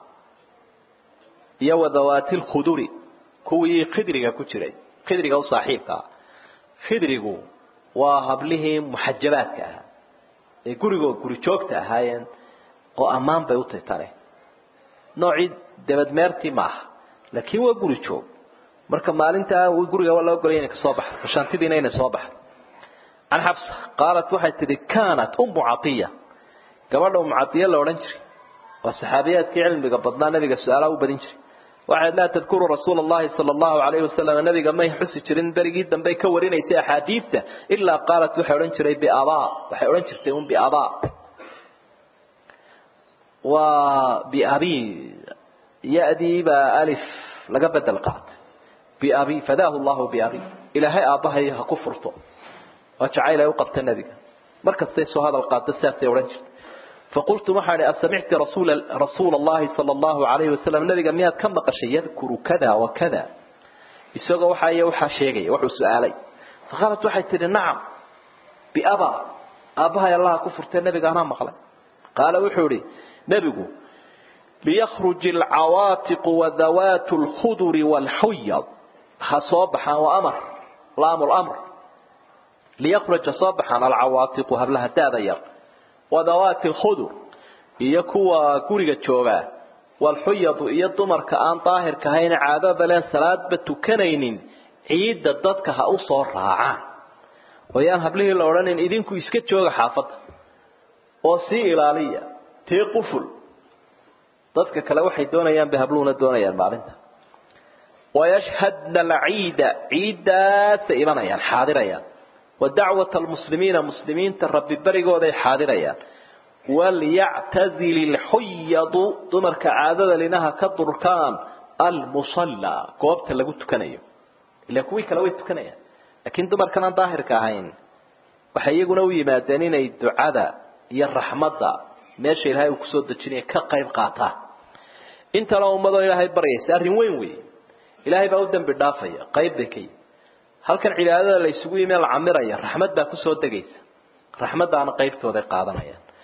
iyo wadawaati alkhuduri kuwii khidriga ku jiray khidriga u saaxiibka ah khidrigu waa hablihii muxajabaadka ahaa ee gurigoo guri joogta ahaayeen oo ammaan bay u titare noocii dabadmeertii maaha laakiin waa guri joog marka maalintaa guriga waa loo golay inay kasoo baxdo gashaantidiina inay soo baxdo can xabsa qaalat waxay tidhi kaanat ummu catiya gabadha ummu catiya la odhan jiray waa saxaabiyaadkii cilmiga badnaa nabiga su-aalaha u badin jiray waxay laa tadkuru rasuula allahi sala allahu alayhi wasalam nabiga may xusi jirin berigii dambe ka warinaysay axaadiidta ilaa qaalat waxay odhan jiray biabaa waxay odhan jirtay un biabaa waa biabi ya-dii baa alif laga bedel qaatay biabi fadaahu llahu biabi ilaahay aabbahay ha ku furto waa jacayl ay u qabta nebiga markastay soo hadal qaado sidaasay odhan jirtay faqultu waxaan ihi asamicti rasuula rasuula allahi sala allahu alayhi wasalam nabiga miyaad ka maqashay yadkuru kada wa kada isagoo waxa iyo waxaa sheegaya wuxuu su-aalay faqaalat waxay tidhi nacam biaba aabbahay allaha ku furtee nabiga anaa maqlay qaala wuxuu ihi nebigu liyakhruj alcawaatiqu wadawaatu alkhuduri waalxuyad ha soo baxaan waa amar laamu lamr liyakhruj ha soo baxaan alcawaatiqu hablaha daada yar wadawaati alkhudur iyo kuwa guriga joogaa walxuyadu iyo dumarka aan daahirka ahayna caadada leen salaadba tukanaynin ciidda dadka ha u soo raacaan oo yaan hablihii la odhanin idinku iska jooga xaafadda oo sii ilaaliya tii quful dadka kale waxay doonayaan bay habluhuna doonayaan maalinta wayashhadna alciida ciiddaasay imanayaan xaadirayaan ودعوة المسلمين مسلمين تربي بريقود اي حاضريان وليعتزل الحيض دمرك عادة لنها كالدركان المصلى قوابت اللي قلت كنيو إلا كوي كلاوي تكنيا لكن دمر كان ظاهر كاهين وحيقوا نوي مادانين اي الدعاء يا الرحمة ماشي الهاي وكسود الجنية كقيب قاطع انت لو مضى الهي بريس ارين وين وي الهي بأودن بالدافية قيب بكي halkan cibaadada la isugu yimid la camiraya raxmad baa ku soo degaysa raxmadaana qaybtooda qaadanayaan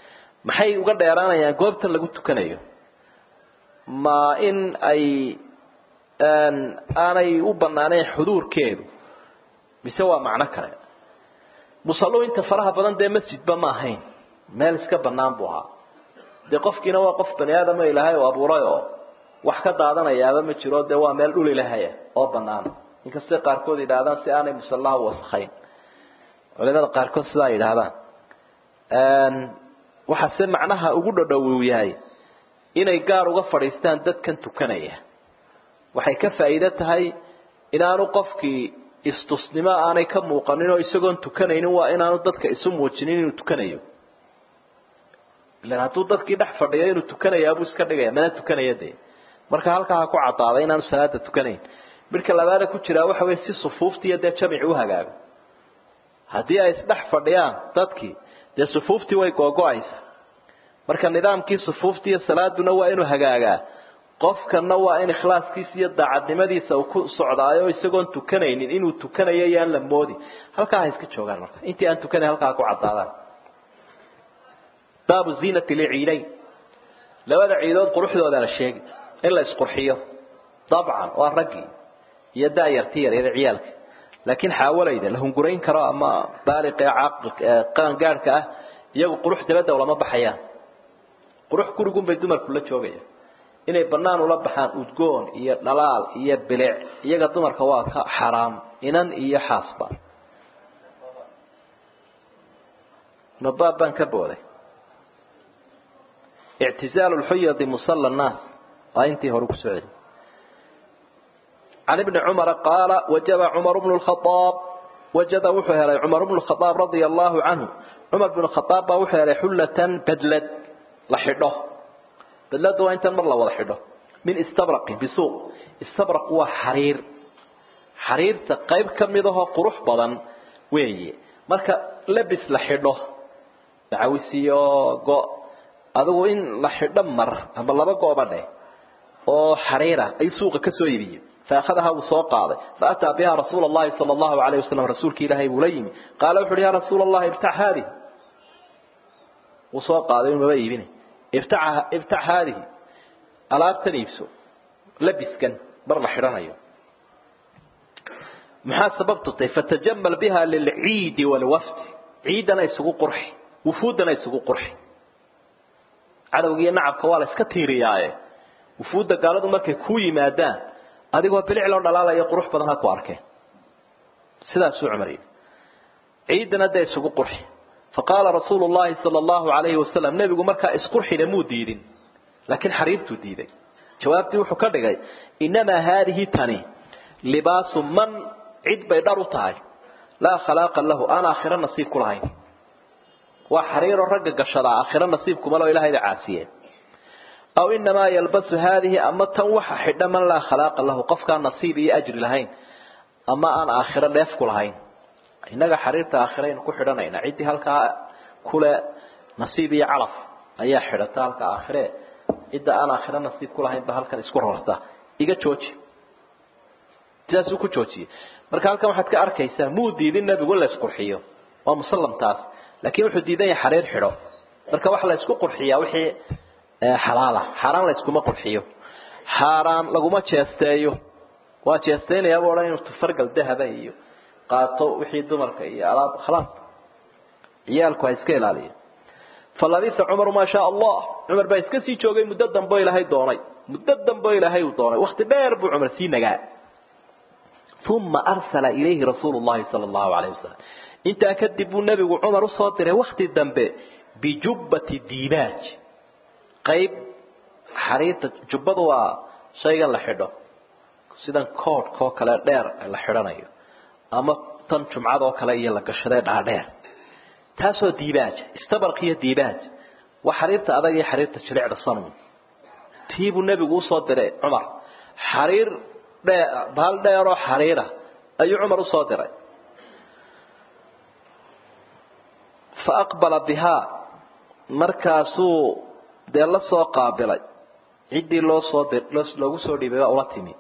maxay uga dheeraanayaan goobtan lagu tukanayo ma in ay aanay u banaanayn xuduurkeedu mise waa macno kale musallu inta faraha badan dee masjidba ma ahayn meel iska banaan buu ahaa dee qofkiina waa qof bani aadama ilaahay oo abuuray oo wax ka daadanayaaba ma jiro dee waa meel dhul ilahaya oo banaan inkastay qaarkood yidhaahdaan si aanay musallaha wasakhayn culimada qaarkood sidaa yidhaahdaan waxaase macnaha ugu dhadhow yahay inay gaar uga fadhiistaan dadkan tukanaya waxay ka faa'iido tahay inaanu qofkii istusnimo aanay ka muuqanin oo isagoon tukanaynin waa inaanu dadka isu muujinin inuu tukanayo ilan hadduu dadkii dhex fadhiyo inuu tukanayaabuu iska dhigaya mana tukanaya dee marka halkaa ha ku cadaaday inaanu salaada tukanayn midka labaada ku jiraa waxa wey si sufuuftiiyo dee jamici u hagaago haddii ay isdhex fadhiyaan dadkii dee sufuuftii way googo-aysa marka nidaamkii sufuuftiiyo salaaduna waa inuu hagaagaa qofkana waa in ikhlaaskiisa iyo daacadnimadiisa uu ku socdaayo isagoon tukanaynin inuu tukanayo yaan la moodi halkaa ha iska joogaan marka intii aan tukanayn halkaa ha ku cadaadaan baabu ziinati liciidayn labada ciidood quruxdooda la sheegi in la isqurxiyo dabcan waa raggii iyo daayartii yaryada ciyaalka laakiin xaawalayda la hungurayn karo ama baaliqa qaangaadhka ah iyagu qurux dabadda lama baxayaan qurux gurigunbay dumarku la joogayaan inay banaan ula baxaan udgoon iyo dhalaal iyo bilic iyaga dumarka waa ka xaraam inan iyo xaasba mabaab baan ka booday ictizaalu lxuyadi musalla nnaas waa intii hore ku soo celi can ibni cumara qaala wajaba cumar bnu lkhaaab wajada wuxuu helay cumar bnu khaaab radia allahu canhu cumar bnu khaaab baa wuxuu helay xullatan badlad la xidho badlada waa intan mar la wada xidho min istabraqin bisuuq istabraq waa xariir xariirta qayb ka mid ahoo qurux badan weeye marka labis la xidho dacawisiyo go adigu in la xidho mar ama laba gooba dheh oo xariira ay suuqa ka soo iibiyo فأخذها وسوق فأتى بها رسول الله صلى الله عليه وسلم رسولك إلهي بوليم قال وحر يا رسول الله ابتع هذه وسوق هذا المبيبين ابتع, ابتع هذه ألاب تنيفسه لبس كان برنا حران أيوه maxaa sababtutay fatajamal biha lilciidi walwafdi ciidana isugu qurxi wufuudana isugu qurxi cadowgiiyo nacabka waa la iska tiiriyaaye wufuudda gaaladu markay ku yimaadaan adigoo bilic loo dhalaalayo qurux badan ha ku arkeen sidaasuu cumar yidhi ciidana dee isugu qurxi faqaala rasuulu llahi sala allahu alayhi wasalam nebigu markaa isqurxina muu diidin laakiin xariirtuu diiday jawaabtii wuxuu ka dhigay inamaa haadihi tani libaasu man cid bay dhar u tahay laa khalaaqa lahu aan aakhiro nasiib ku lahayn waa xariiro ragga gashadaa aakhiro nasiibkuma loo ilahayda caasiyeen aw inamaa yalbasu haadihi ama tan waxa xidha man laa khalaaqa lahu qofkaan nasiib iyo ajri lahayn ama aan aakhiro dheef ku lahayn innaga xariirta aakhiraynu ku xidhanayna ciddii halkaa kule nasiib iyo calaf ayaa xidhata halka aakhire cidda aan aakhiro nasiib ku lahayn ba halkan isku rarta iga jooji sidaasuu ku joojiyey marka halkan waxaad ka arkaysaa muu diidin nebigu in la isqurxiyo waa musallamtaas laakiin wuxuu diidan yahay xariir xidho marka waxa la isku qurxiyaa wixii xalaala xaaraan la iskuma qurxiyo xaaraan laguma jeesteeyo waa jeesteynayaaba odhan inuu tufargal dahaba iyo qaato wixii dumarka iyo alaab khalaas ciyaalku ha iska ilaaliyo falabisa cumaru maa shaa allah cumar baa iska sii joogay muddo dambe ilaahay doonay muddo dambe ilaahay uu doonay wakti dheer buu cumar sii nagaa uma arsala ilayhi rasuulu llahi sala allahu alayh wasalam intaa kadib buu nebigu cumar usoo diray wakti dambe bijubbati diibaaj qayb xariirta jubbadu waa shaygan la xidho sidan koodhkoo kale dheer la xidhanayo ama tan jumcadoo kale iyo la gashadee dhaadheer taasoo diibaaj istabarq iyo diibaaj waa xariirta adag iyo xariirta jilicda sanun tii buu nebigu usoo diray cumar xariir dhee baal dheeroo xariira ayuu cumar usoo diray fa aqbala bihaa markaasuu dee la soo qaabilay ciddii loo soo loogu soo dhiibay baa ula timi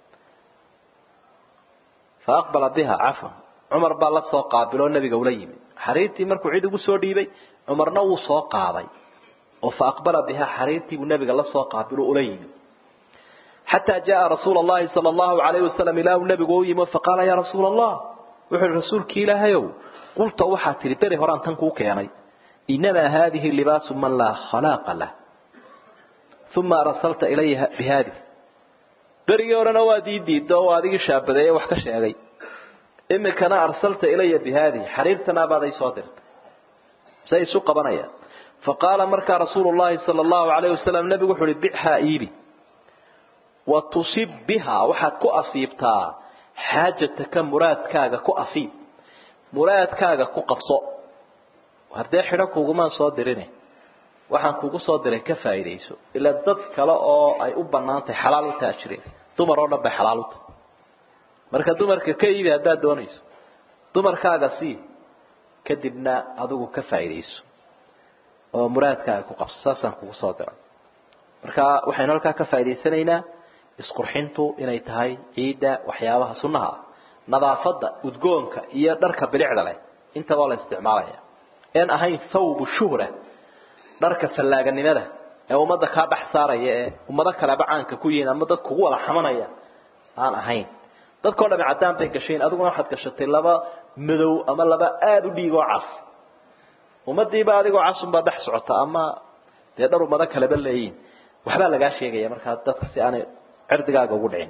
fa aqbala biha cafwan cumar baa la soo qaabiloo nebiga ula yimi xariirtii markuu cid ugu soo dhiibay cumarna wuu soo qaaday oo fa aqbala bihaa xariirtii buu nabiga la soo qaabilu ula yimi xataa jaa rasuula allahi sala allahu alayhi wasalam ilaa uu nabigu u yimi faqaala yaa rasuula allah wuxuu ihi rasuulkii ilaahayow qulta waxaa tihi beri horaan tan kuu keenay inamaa haadihi libaasu man laa khalaaqa lah uma arsalta ilaya bihaadi berigii horena waad ii diidda oo adigii shaabadeeye wax ka sheegay imikana arsalta ilaya bihaadi xariirtanaabaad ay soo dirtay say isu qabanayaan faqaala markaa rasuulu llahi sala allahu alayh wasalam nabigu wuxu uhi bichaa iibi wa tusib bihaa waxaad ku asiibtaa xaajataka muraadkaaga ku asiib muraadkaaga ku qabso haddee xidho kuugumaan soo dirine waxaan kugu soo diray ka faa'iidayso ilaa dad kale oo ay u bannaan tahay xalaal u taha jireen dumar oo dhan bay xalaal u tahay marka dumarka ka iibi haddaad doonayso dumarkaaga sii kadibna adigu ka faa'iidayso oo muraadkaaga ku qabso saasaan kugu soo diray marka waxaynu halkaa ka faa'idaysanaynaa isqurxintu inay tahay ciidda waxyaabaha sunnaha ah nadaafadda udgoonka iyo dharka bilicda leh intaba la isticmaalaya een ahayn thawbu shuhra dharka fallaaganimada ee ummadda kaa dhex saaraya ee ummado kaleba caanka ku yihiin ama dad kugu wada xamanaya aan ahayn dadkao dhami caddaan bay gashayn adiguna waxaad gashatay laba madow ama laba aada u dhiigoo cas ummadiiba adigoo casunbaa dhex socota ama dee dhar ummado kaleba leeyihin waxbaa lagaa sheegaya markaa dadka si aanay cirdigaaga ugu dhicin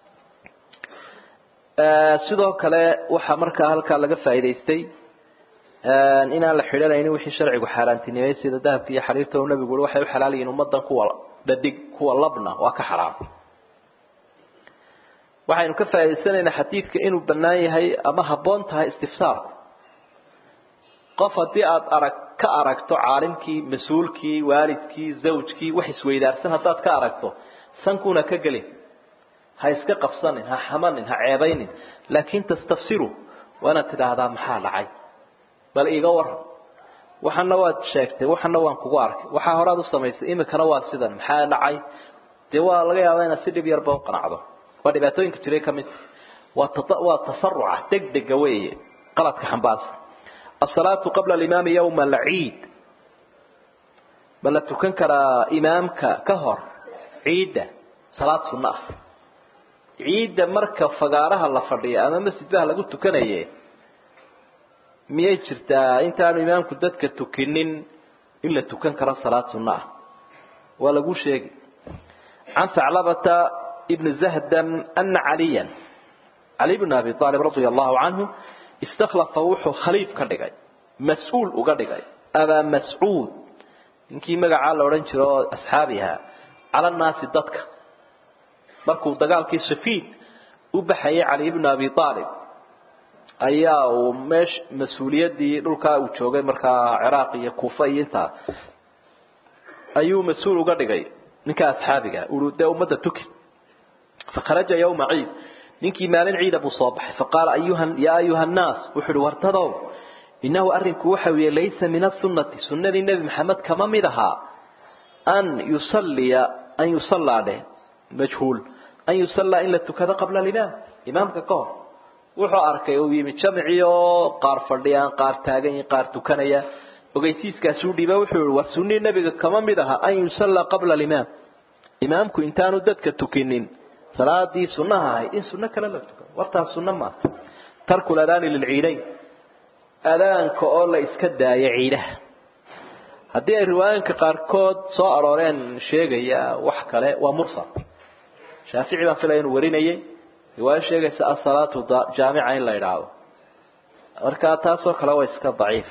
sidoo kale waxaa markaa halkaa laga faa'idaystay inaan la xidhanaynin wixii sharcigu xaaraantinimay sida dahabka iyo xariirta uu nabigu ui waxay u xalaal yihiin ummadan kuwa dhadig kuwa labna waa ka xaraam waxaynu ka faa'idaysanaynaa xadiidka inuu bannaan yahay ama habboon tahay istifsaarku qof haddii aada arag ka aragto caalimkii mas-uulkii waalidkii zawjkii wax isweydaarsan haddaad ka aragto sankuuna ka gelin ha iska qabsanin ha xamanin ha ceebaynin laakin tastafsiru waa inaad tidhaahdaa maxaa dhacay bal iiga waran waxana waad sheegtay waxana waan kugu arkay waxaa horaad u samaysay imikana waa sidan maxaa dhacay dee waa laga yaabaa inaad si dhib yarba u qanacdo waa dhibaatooyinka jiray ka mid waa tasaruca degdega weeye qaladka xambaarsan asalaatu qabla alimaami yowma alciid ma la tukan karaa imaamka ka hor ciidda salaad sunno ah ciidda marka fagaaraha la fadhiyo ama masjidbaha lagu tukanaye miyay jirtaa intaanu imaamku dadka tukinin in la tukan karo salaad sunno ah waa lagu sheegi can thaclabata ibni zahdam ana caliyan cali bn abi aalib radia allahu canhu istakhlafa wuxuu khaliif ka dhigay mas-uul uga dhigay abaa mascuud ninkii magacaa la odhan jiro oo asxaabi ahaa cala nnaasi dadka markuu dagaalkii safiid u baxayay cali ibnu abi aalib ayaa uu meesh mas-uuliyaddii dhulkaa uu joogay markaa ciraaq iyo kuufa iyo intaa ayuu mas-uul uga dhigay ninka asxaabiga ui dee ummadda tuki fakharaja yawma ciid ninkii maalin ciida buu soo baxay faqaala ayuha yaa ayuha nnaas wuxuu uhi wartadow innahu arrinku waxa weeye laysa min asunati sunnadii nebi maxamed kama mid ahaa an yusalliya an yusallaa dheh majhuul an yusallaa in la tukado qabla alimaam imaamka ka hor wuxuu arkay uu yimi jamcii oo qaar fadhiyaan qaar taagan yihin qaar tukanaya ogeysiiskaasuu dhiiba wuxuu yihi war sunnii nebiga kama mid aha an yusallaa qabla alimaam imaamku intaanu dadka tukinin salaadii sunnaha ahayd in sunno kale la tukado wartaas sunno maaha tarku ladaani lilciidayn adaanka oo la iska daayo ciidaha haddii ay riwaayinka qaarkood soo arooreen sheegaya wax kale waa mursal shaafici baan filaya inuu warinayay riwaayo sheegaysa asalaatu jaamica in la idhaahdo marka taasoo kale waa iska daciif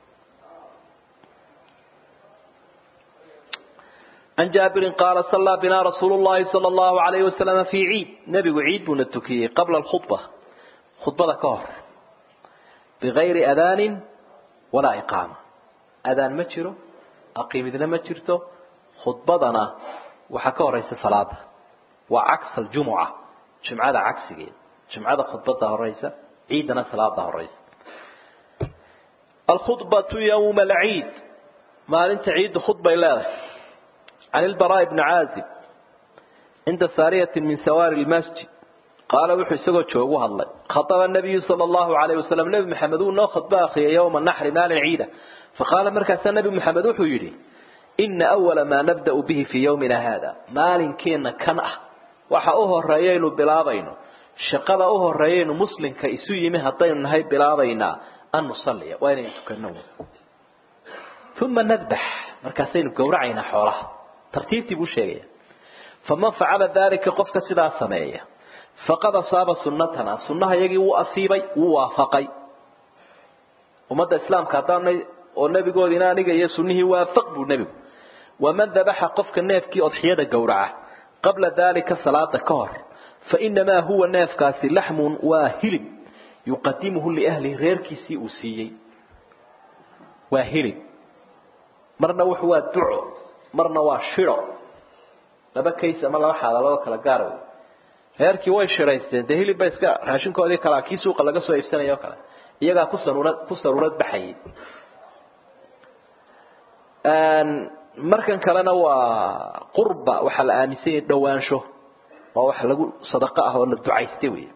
عن جابر قال صلى بنا رسول الله صلى الله عليه وسلم في عيد نبي عيد بنا التكي قبل الخطبة خطبة كهر بغير أذان ولا إقامة أذان ما تشيرو أقيم إذن ما تشيرتو خطبتنا وحكوا رئيس صلاة وعكس الجمعة جمعة عكس جيد جمعة خطبتها الرئيس عيدنا صلاة الرئيس الخطبة يوم العيد ما أنت عيد خطبة إلى عن البراء بن عازب عند سارية من سوار المسجد قال وحي سقو جوغو الله خطب النبي صلى الله عليه وسلم نبي محمد نو خطبة أخي يوم النحر مال عيدة فقال مركز النبي محمد وحي يري ina awala maa nabda'u bihi fii yawmina haada maalinkeena kan ah waxa u horeeyaynu bilaabayno shaqada u horeeyaynu muslimka isu yimi haddaynu nahay bilaabaynaa an nusalliya waa inaynu tukano uma nadbax markaasaynu gowracaynaa xoolaha tartiibtii buu sheegaya faman facala dalika qofka sidaa sameeya faqad asaaba sunnatana sunnaha iyagii wuu asiibay wuu waafaqay ummadda islaamka haddaanay oo nebigoodiina aniga iyo sunnihii waafaq buu nebigu waman dabaxa qofka neefkii odxiyada gowraca qabla dalika salaada ka hor fainamaa huwa neefkaasi laxmun waa hilib yuqadimuhu liahlihi reerkiisii uu siiyey waa hilib marna wuxu waa duco marna waa shiro laba kays ama laba xaaladood kala gaar wey reerkii way shiraysteen dee hilib ba iska raashinkoodii kalaa kii suuqa laga soo iibsanaya o kale iyagaa ku saruurad ku saruurad baxayay markan kalena waa qurba waxaa la aaminsan yahay dhawaansho waa wax lagu sadaqo ah oo la ducaystay wey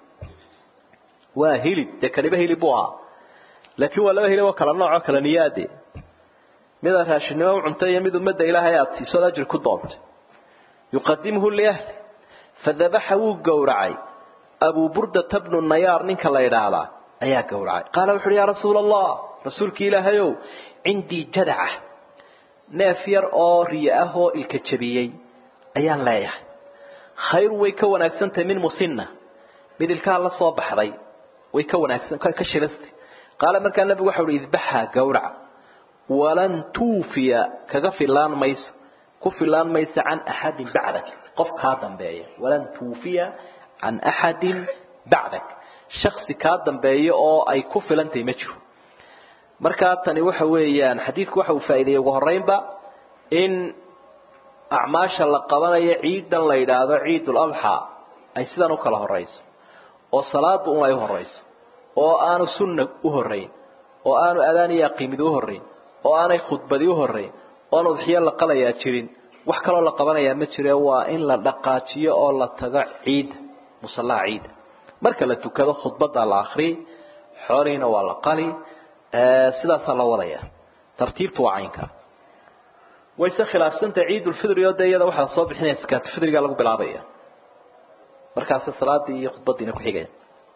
waa hilib dee kaliba hilib buu ahaa laakiin waa laba hilib oo kala nooc oo kala niyaade midaad raashinnimo u cuntay iyo mid ummadda ilaahay aada siisood ajri ku doontay yuqadimuhu liahli fadabaxa wuu gowracay abuu burdata bnu nayaar ninka la idhaahdaa ayaa gowracay qaala wuxu uhi yaa rasuula allah rasuulkii ilaahayow cindii jadaca neef yar oo riyo ah oo ilka jabiyey ayaan leeyahay khayru way ka wanaagsantahay min musinna mid ilkaha la soo baxday way ka wanaagsan ka shilastay qaala markaa nabigu waxa uhi idbaxha gowraca walan tuufiya kaga filaan mayso ku filaan mayso can axadin bacdak qof kaa dambeeya walan tuufiya can axadin bacdak shaksi kaa dambeeya oo ay ku filantahay ma jiro markaa tani waxa weeyaan xadiidku waxa uu faa'iideeyey ugu horreynba in acmaasha la qabanayo ciidan la yidhaahdo ciidul adxa ay sidan u kala horrayso oo salaada un ay u horrayso oo aanu sunna u horrayn oo aanu adaan iyo aqiimid u horrayn oo aanay khudbadi u horrayn oon udxiyo la qalayaa jirin wax kaloo la qabanayaa ma jire waa in la dhaqaajiyo oo la tago ciidda musallaha ciidda marka la tukado khudbaddaa la akriyay xoolihiina waa la qali sidaasaa la wadaya tartiibtu waa caynka wayse khilaafsanta ciidulfidri oo dee iyada waxaa lasoo bixinaya sakaatufidriga lagu bilaabaya markaase salaadii iyo khudbadiina ku xigaya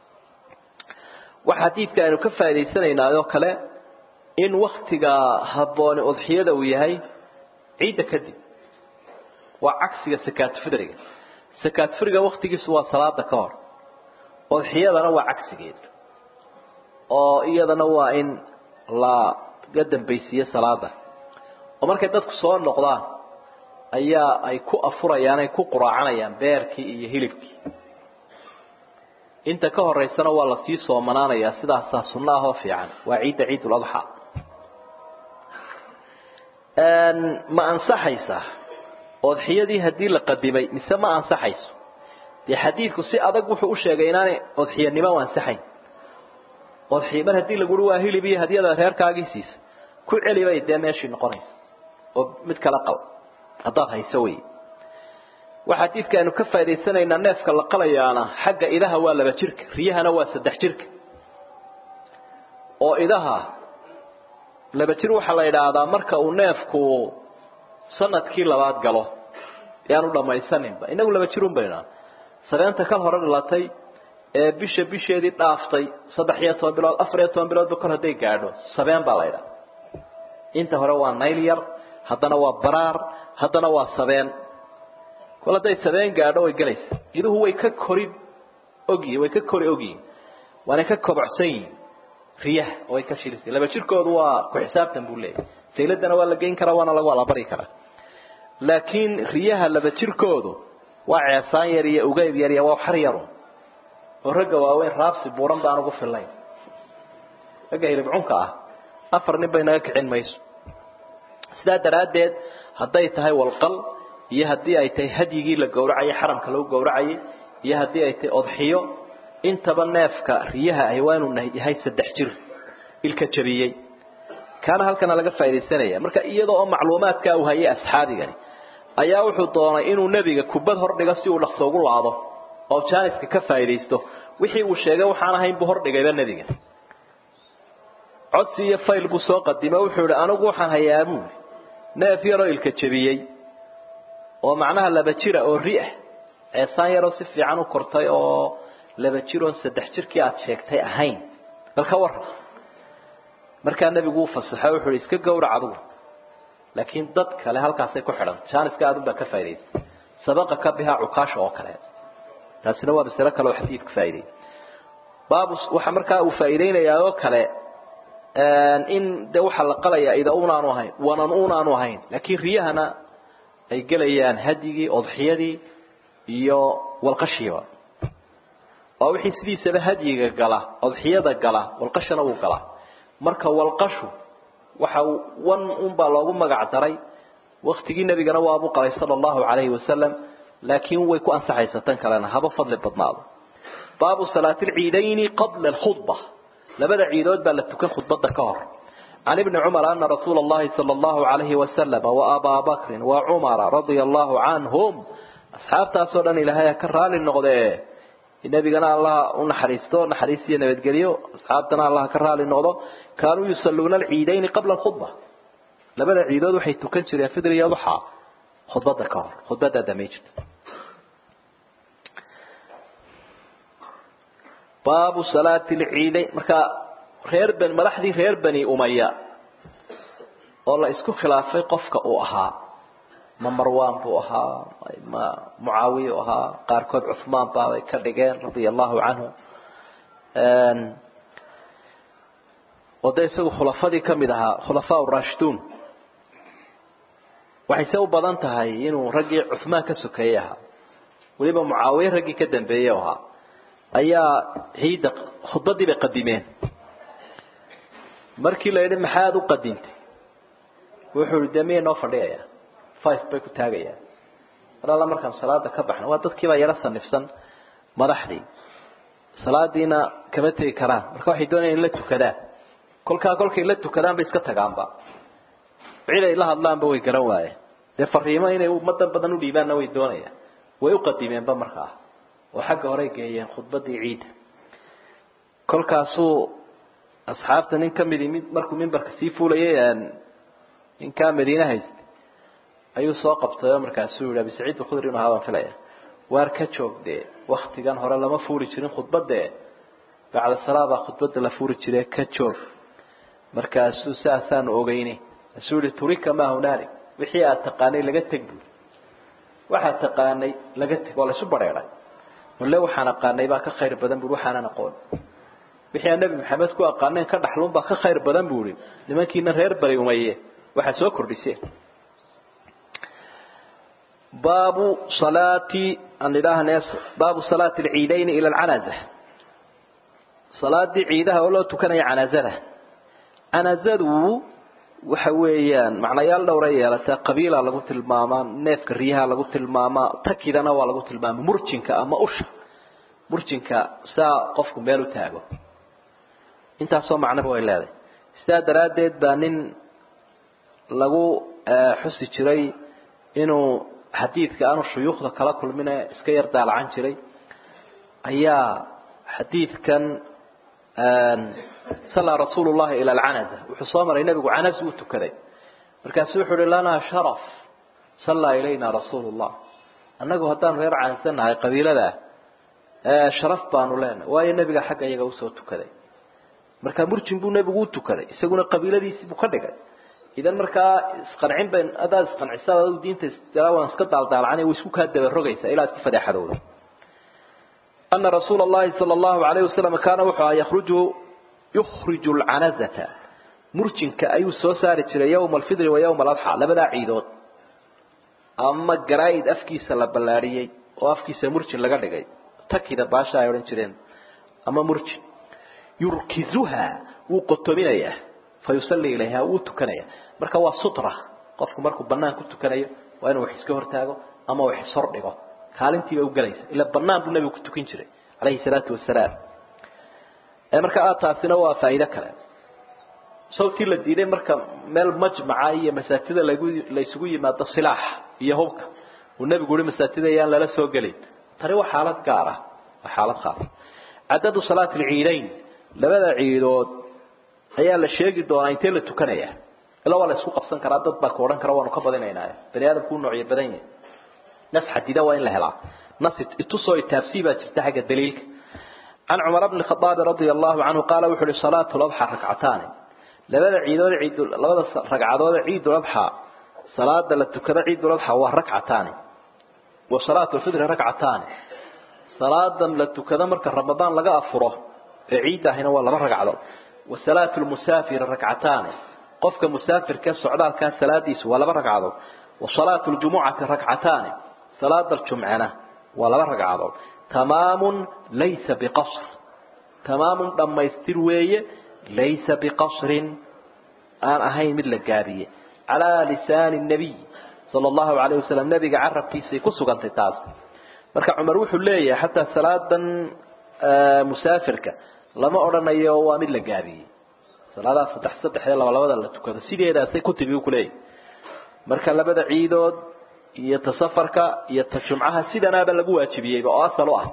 waxa xadiidka aynu ka faa'idaysanaynaa oo kale in waktiga habbooni udxiyada uu yahay ciidda kadib waa cagsiga sakaatufidriga sakaatufidriga waktigiisu waa salaada ka hor udxiyadana waa cagsigeed oo iyadana waa in laga dambaysiiyo salaada oo markay dadku soo noqdaan ayaa ay ku afurayaan ay ku quraacanayaan beerkii iyo hilibkii inta ka horeysana waa lasii soomanaanayaa sidaasaa sunno ahoo fiican waa ciidda ciidul adxa ma ansaxaysaa odxiyadii haddii la qadimay mise ma ansaxayso dee xadiidku si adag wuxuu u sheegay inaanay odxiyanimo u ansaxayn odxiy mar haddii laguhi waa hilib iyo hadiyada reerkaagii siisa ku celi bay dee meeshii noqonaysa oo mid kala qaba haddaad hayso wey waxa xadiidka aynu ka faa'idaysanaynaa neefka la qalayaana xagga idaha waa laba jirka riyahana waa saddex jirka oo idaha laba jir waxaa la idhaahdaa marka uu neefku sanadkii labaad galo yaanu dhamaysaninba inagu laba jirun bayna sabeenta kal hore dhalatay ee bisha bisheedii dhaaftay saddex iyo toban bilood afar iyo toban biloodba kor hadday gaadho sabeen baa la idhaha inta hore waa nayl yar haddana waa baraar haddana waa sabeen kol hadday sabeen gaadho way gelaysa iduhu way ka kori ogyihin way ka kori ogyihin waanay ka kobocsan yihin riyaha oo way ka shilisay laba jirkoodu waa ku xisaabtan buu leeyahy sayladana waa la geyn karaa waana lagu alabari karaa laakiin riyaha laba jirkoodu waa ceesaan yar iyo ugeyb yar iyo waa xar yarun oo ragga waaweyn raabsi buuran baan ugu fillayn ragga hilibcunka ah afar nin bay naga kicin mayso sidaa daraaddeed hadday tahay walqal iyo haddii ay tahay hadyigii la gowracayay xaramka lagu gowracayay iyo haddii ay tahay odxiyo intaba neefka riyaha ahi waa inuu yahay saddex jir ilka jabiyey kaana halkana laga faaidaysanaya marka iyada oo macluumaadkaa uu hayay asxaabigani ayaa wuxuu doonay inuu nebiga kubad hordhigo si uu dhaqso ugu laado oo jaaniska ka faa'iidaysto wixii uu sheegay waxaan ahayn buu hordhigayba nebiga codsi iyo fayl buu soo qadimo wuxuu yihi anigu waxaan hayaa buuli neef yaroo ilka jebiyey oo macnaha laba jira oo ri ah ceesaan yaroo si fiican u kortay oo laba jir oon saddex jirkii aada sheegtay ahayn bal ka warran markaa nebigu uu fasaxo wuxuu hi iska gawrac adugu laakiin dad kale halkaasay ku xidhan jaaniska aadun baa ka faa'idaysay sabaqa ka bihaa cukaasha oo kale taasina waa masalo kale oo xadiidku faa'iday baabu waxa markaa uu faa'iideynayaa oo kale in de waxaa la qalayaa ida unaanu ahayn wanan unaanu ahayn laakiin riyahana ay gelayaan hadyigii odxiyadii iyo walqashiiba waa wixii sidiisaba hadyiga gala odxiyada gala walqashana wuu galaa marka walqashu waxa wan unbaa loogu magac daray waktigii nebigana waabuu qalay sala allahu calayhi wasalam laakiin way ku ansaxaysa tan kalena haba fadli badnaado baabu salaati alciidayni qabla alkhudba labada ciidood baa la tukan khudbada ka hor can ibni cumar ana rasuula allahi sala allahu calayhi wasalama wa abaa bakrin wa cumara radia allahu canhum asxaabtaasoo dhan ilaahay ha ka raali noqdee nebigana allah u naxariisto naxariis iyo nabadgelyo asxaabtana allah ka raali noqdo kaanuu yusalluuna alciidayni qabla alkhudba labada ciidood waxay tukan jireen fidr iyo duxa khudbada ka hor khudbada damay jirta baabu salaati alciidayn marka reer bani madaxdii reer bani umaya oo la isku khilaafay qofka uu ahaa ma marwan buu ahaa ma mucaawiya u ahaa qaarkood cuhmaan baabay ka dhigeen radia allahu canhu oo de isagu khulafadii kamid ahaa khulafaa urashiduun waxayse u badan tahay inuu raggii cuhmaan ka sokeeyey ahaa weliba mucaawiye raggii ka dambeeyey ahaa ayaa ciidda khudbadii bay qadimeen markii la yidhi maxaad u qadintay wuxuu i de miya noo fadhiyaya five bay ku taagayaan mar alla markaan salaada ka baxno waa dadkiibaa yaro sanifsan madaxdii salaadiina kama tegi karaan marka waxay doonayaan in la tukadaan kolkaa kolkay la tukadaan bay iska tagaanba cid ay la hadlaanba way garan waayeen dee fariimo inay ummadan badan u dhiibaanna way doonayaan way u qadimeenba markaa oo xagga horey geeyeen khudbadii ciidda kolkaasuu asxaabta nin kamidi mid markuu mimbarka sii fuulayay ninkaa madiine haysta ayuu soo qabtay oo markaasuu yihi abi saciid alkhudri inu ahaa baan filaya waar ka joog dee waktigan hore lama fuuli jirin khudbadee bacda salaabaa khudbada la fuuri jire ka joog markaasuu saasaanu ogeyne asuu yihi turika maa hunaalik wixii aad taqaanay laga teg buuri waxaad taqaanay laga teg waa laysu bareeray male waxaan aqaanay baa ka khayr badan buuri waxaanan aqoon wixii aan nebi maxamed ku aqaaneen ka dhaxluun baa ka khayr badan buuri nimankiina reer bari umaye waxaad soo kordhiseen baabu salaati aan idhaahne baabu salaati alciidayni ila alcanaza salaadii ciidaha oo loo tukanaya canazada canazadu waxa weeyaan macnayaal dhowra yeelataa qabiila lagu tilmaamaa neefka riyaha lagu tilmaamaa takidana waa lagu tilmaama murjinka ama usha murjinka saa qofku meel u taago intaasoo macnoba way leedahay sidaa daraaddeed baa nin lagu xusi jiray inuu xadiidka aanu shuyuukhda kala kulmine iska yar daalacan jiray ayaa xadiidkan sallaa rasuulu llahi ila alcanaza wuxuu soo maray nebigu canas uu tukaday markaasu wuxuu uhi lanaa sharaf sallaa ilayna rasuulu llah annagu haddaanu reer canasa nahay qabiilada sharaf baanu leenahay waayo nebiga xagga iyaga usoo tukaday markaa murjin buu nebigu u tukaday isaguna qabiiladiisii buu ka dhigay idan markaa isqancin bay hadaad isqancisa ad diinta waan iska daaldaalacana way isku kaa dabarogaysaa ilaa isku fadeexadooda ana rasuula allahi sala allahu alayhi wasalam kaana wuxuu ahaa yakhruju yukhriju alcanazata murjinka ayuu soo saari jiray yowma alfidri wa yowma aladxa labadaa ciidood ama garaa'id afkiisa la ballaadhiyey oo afkiisa murjin laga dhigay takida baasha ay odhan jireen ama murjin yurkizuha wuu qotominayaa fayusalli ilayha wuu tukanaya marka waa sutra qofku markuu banaan ku tukanayo waa inuu wax iska hortaago ama wax ishordhigo kaalintiiba u gelaysa ila banaan buu nabigu ku tukan jiray calayhi salaatu wasalaam marka taasina waa faa'iido kale sawtii la diiday marka meel majmaca iyo masaajida lagu la isugu yimaado silaax iyo hubka uu nabigu yiri masaajida ayaan lala soo gelin tani waa xaalad gaar ah waa xaalad khaas cadadu salaati alciidayn labada ciidood ayaa la sheegi doonaa intee la tukanaya ilaa waa la isku qabsan karaa dad baa ku odhan kara waanu ka badinaynaa bani aadamku u noocyo badan yahay nas xadida waa in la helaa nas itusoo itaabsii baa jirta xagga daliilka can cumar bni khadaabi radia allahu canhu qaala wuxu uhi salaatu ladxa rakcataani labada ciidood ciid labada ragcadood ciiduladxa salaada la tukada ciiduladxa waa rakcataani wa salaatu lfitri rakcataani salaadan la tukada marka ramadaan laga afuro ee ciidda ahina waa laba ragcadood wa salaatu lmusaafiri rakcataani qofka musaafirka socdaalkaa salaadiisu waa laba ragcadood wa salaatu ljumucati rakcataani salaada jumcana waa laba ragcadood tamaamun laysa biqasr tamaamun dhammaystir weeye laysa biqasrin aan ahayn mid la gaabiye calaa lisaani nabiy sala allahu calayh wasalam nabiga carabkiisay ku sugantay taas marka cumar wuxuu leeyahay xataa salaadan musaafirka lama odhanayo waa mid la gaabiyey salaadaha saddex saddexdee laba labada la tukado sideedaasay ku timi ku leeyahay marka labada ciidood iyo ta safarka iyo ta jumcaha sidanaaba lagu waajibiyeyba oo asal u ah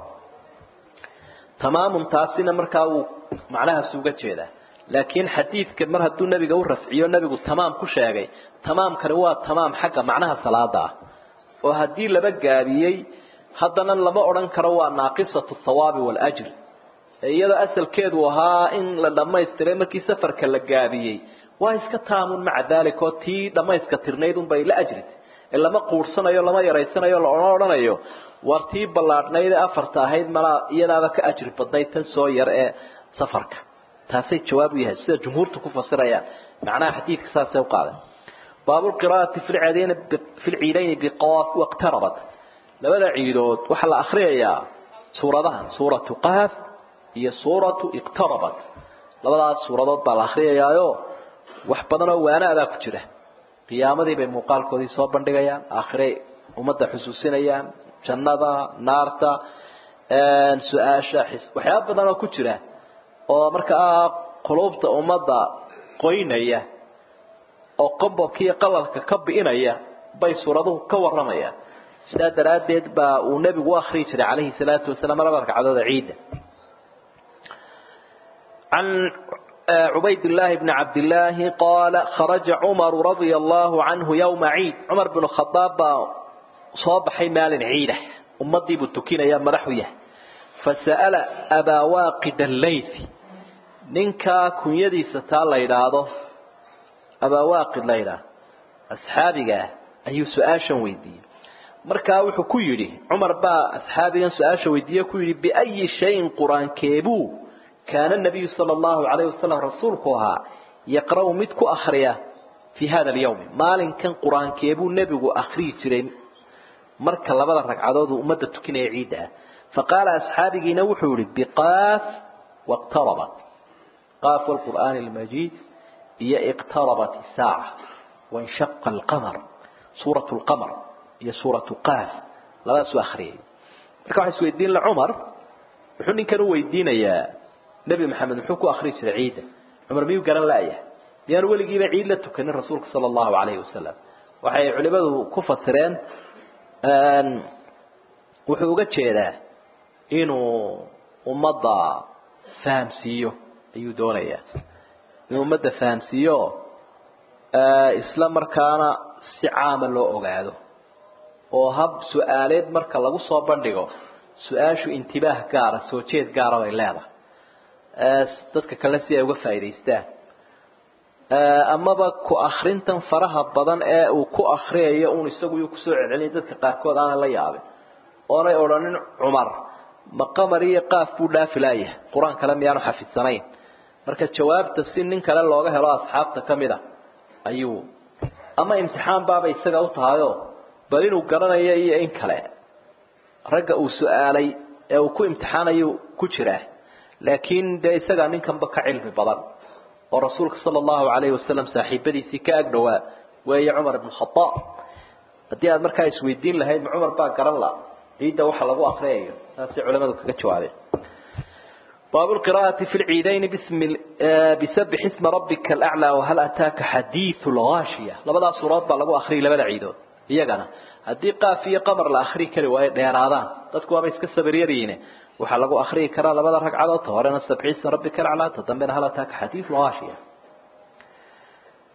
tamaamun taasina markaa wuu macnahaas uga jeedaa laakiin xadiidka mar hadduu nebiga u rafciyo nebigu tamaam ku sheegay tamaamkani waa tamaam xagga macnaha salaada ah oo haddii laba gaabiyey haddana lama odhan karo waa naaqisatu thawaabi waljri iyadoo asalkeedu ahaa in la dhammaystiray markii safarka la gaabiyey waa iska taamun maca dalik oo tii dhammayska tirnayd unbay la ajritay ee lama quursanayo lama yaraysanayo lama odhanayo war tii ballaadhnayd ee afarta ahayd malaa iyadaaba ka ajri badnayd tan soo yar ee safarka taasay jawaab u yahay sida jumhuurtu ku fasirayaan macnaha xadiidka saasay u qaaday baabulqiraa'ati fi lciidayni biqaaf waqtarabat labada ciidood waxaa la akhriyayaa suuradahan suuratu qaaf iyo suuratu iqtarabat labadaas suuradood baa la akhriyayaayo wax badan oo waanaadaa ku jira qiyaamadii bay muuqaalkoodii soo bandhigayaan aakhiray ummadda xusuusinayaan jannada naarta su-aasha waxyaaba badan oo ku jira oo markaa quluubta ummadda qoynaya oo qobobka iyo qalalka ka bi'inaya bay suuraduhu ka waramayaan sidaa daraaddeed baa uu nebigu u akriyi jiray calayhi salaatu wasalaam laba ragcadooda ciidda can عبيد الله بن عبد الله قال خرج عمر رضي الله عنه يوم عيد عمر بن الخطاب صباح مال عيده أمضي بتكين يا مرحوية فسأل أبا واقد الليث ننكا كن يدي ستال ليلادو أبا واقد ليلة أصحابك أي سؤاشا ويدي مركا وحو كيري عمر با أصحابك سؤاشا ويدي كيري بأي شيء قرآن كيبو كان النبي صلى الله عليه وسلم رسولكها يقرأ مدك أخريا في هذا اليوم مالن كان قرآن كيبو النبي أخري جرين مركا لبدا ركعدود أمد تكين عيدا فقال أصحابي نوحوا لي بقاف واقتربت قاف القرآن المجيد هي اقتربت الساعة وانشق القمر سورة القمر هي سورة قاف لا سو أخري مركا waxay isweydiin la Umar wuxuu ninkan u weydiinayaa nabi maxamed muxuu ku akhri jiray ciida cumar miyuu garan la'yahay miyaan weligiiba ciid la tukanin rasuulka sala allahu calayhi wasalam waxay culimadu ku fasireen wuxuu uga jeedaa inuu ummadda fahamsiiyo ayuu doonayaa inuu ummadda fahamsiiyo isla markaana si caama loo ogaado oo hab su-aaleed marka lagu soo bandhigo su-aashu intibaah gaara soo jeed gaara bay leedahay dadka kale si ay uga faa'iidaystaan amaba ku akhrintan faraha badan ee uu ku akhriyayo uun isagu yuu kusoo celceliyay dadka qaarkood aanay la yaabin oonay odhanin cumar ma qamar iyo qaaf buu dhaafi laayahay qur-aan kale miyaanu xafidsanayn marka jawaabta si nin kale looga helo asxaabta ka mid a ayuu ama imtixaan baaba isaga u tahayoo bal inuu garanayo iyo in kale ragga uu su-aalay ee uu ku imtixaanayu ku jiraa laakiin dee isagaa ninkanba ka cilmi badan oo rasuulka sala allahu calayhi wasalam saaxiibadiisii ka ag dhowaa weeye cumar ibn khadaab haddii aad markaa isweydiin lahayd ma cumar baa garan la ciidda waxa lagu akriyayo saasay culimadu kaga jawaabeen باب القراءة في العيدين باسم بسبح اسم ربك الأعلى وهل أتاك حديث الغاشية لبدا سورات بلغو أخري لبدا عيدود iyagana haddii qaaf iyo qamar la akhri kari waayo dheeraadaan dadku waaba iska sabaryariine waxaa lagu akhriyi karaa labada ragcadood ta horena sabxiisa rabbika alaclaa ta dambena hal ataaka xadiidu haashiya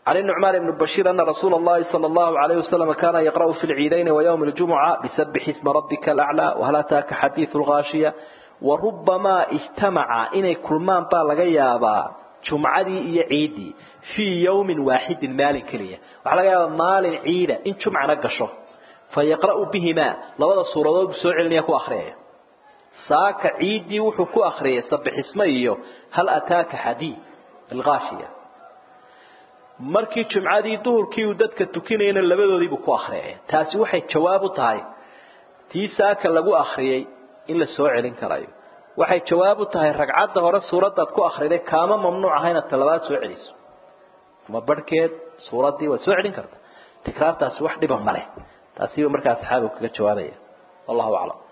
عن النعمان بن بشير أن رسول الله صلى الله عليه وسلم كان يقرأ في العيدين ويوم الجمعة بسبح اسم ربك الأعلى وهل أتاك حديث الغاشية وربما اجتمع إني كلمان بالغيابا جمعدي إيا عيدي في يوم واحد مال كلية وعلى مال عيدة إن جمع نقشه فيقرأ بهما لوضع الصورة بسوع يكو أخرية ساك عيدي وحكو أخرية سبح اسمه هل أتاك حديث الغاشية markii jumcadii duhurkii uu dadka tukinayna labadoodiibu ku akhriyay taasi waxay jawaab u tahay tii saaka lagu akhriyay in la soo celin karayo waxay jawaab u tahay ragcadda hore suuradaad ku akhriday kaama mamnuuc ahayna talabaad soo celiso ama barhkeed suuraddii waad soo celin karta tikraartaasi wax dhiba ma leh taasiiba markaa saxaabigu kaga jawaabaya wallahu aclam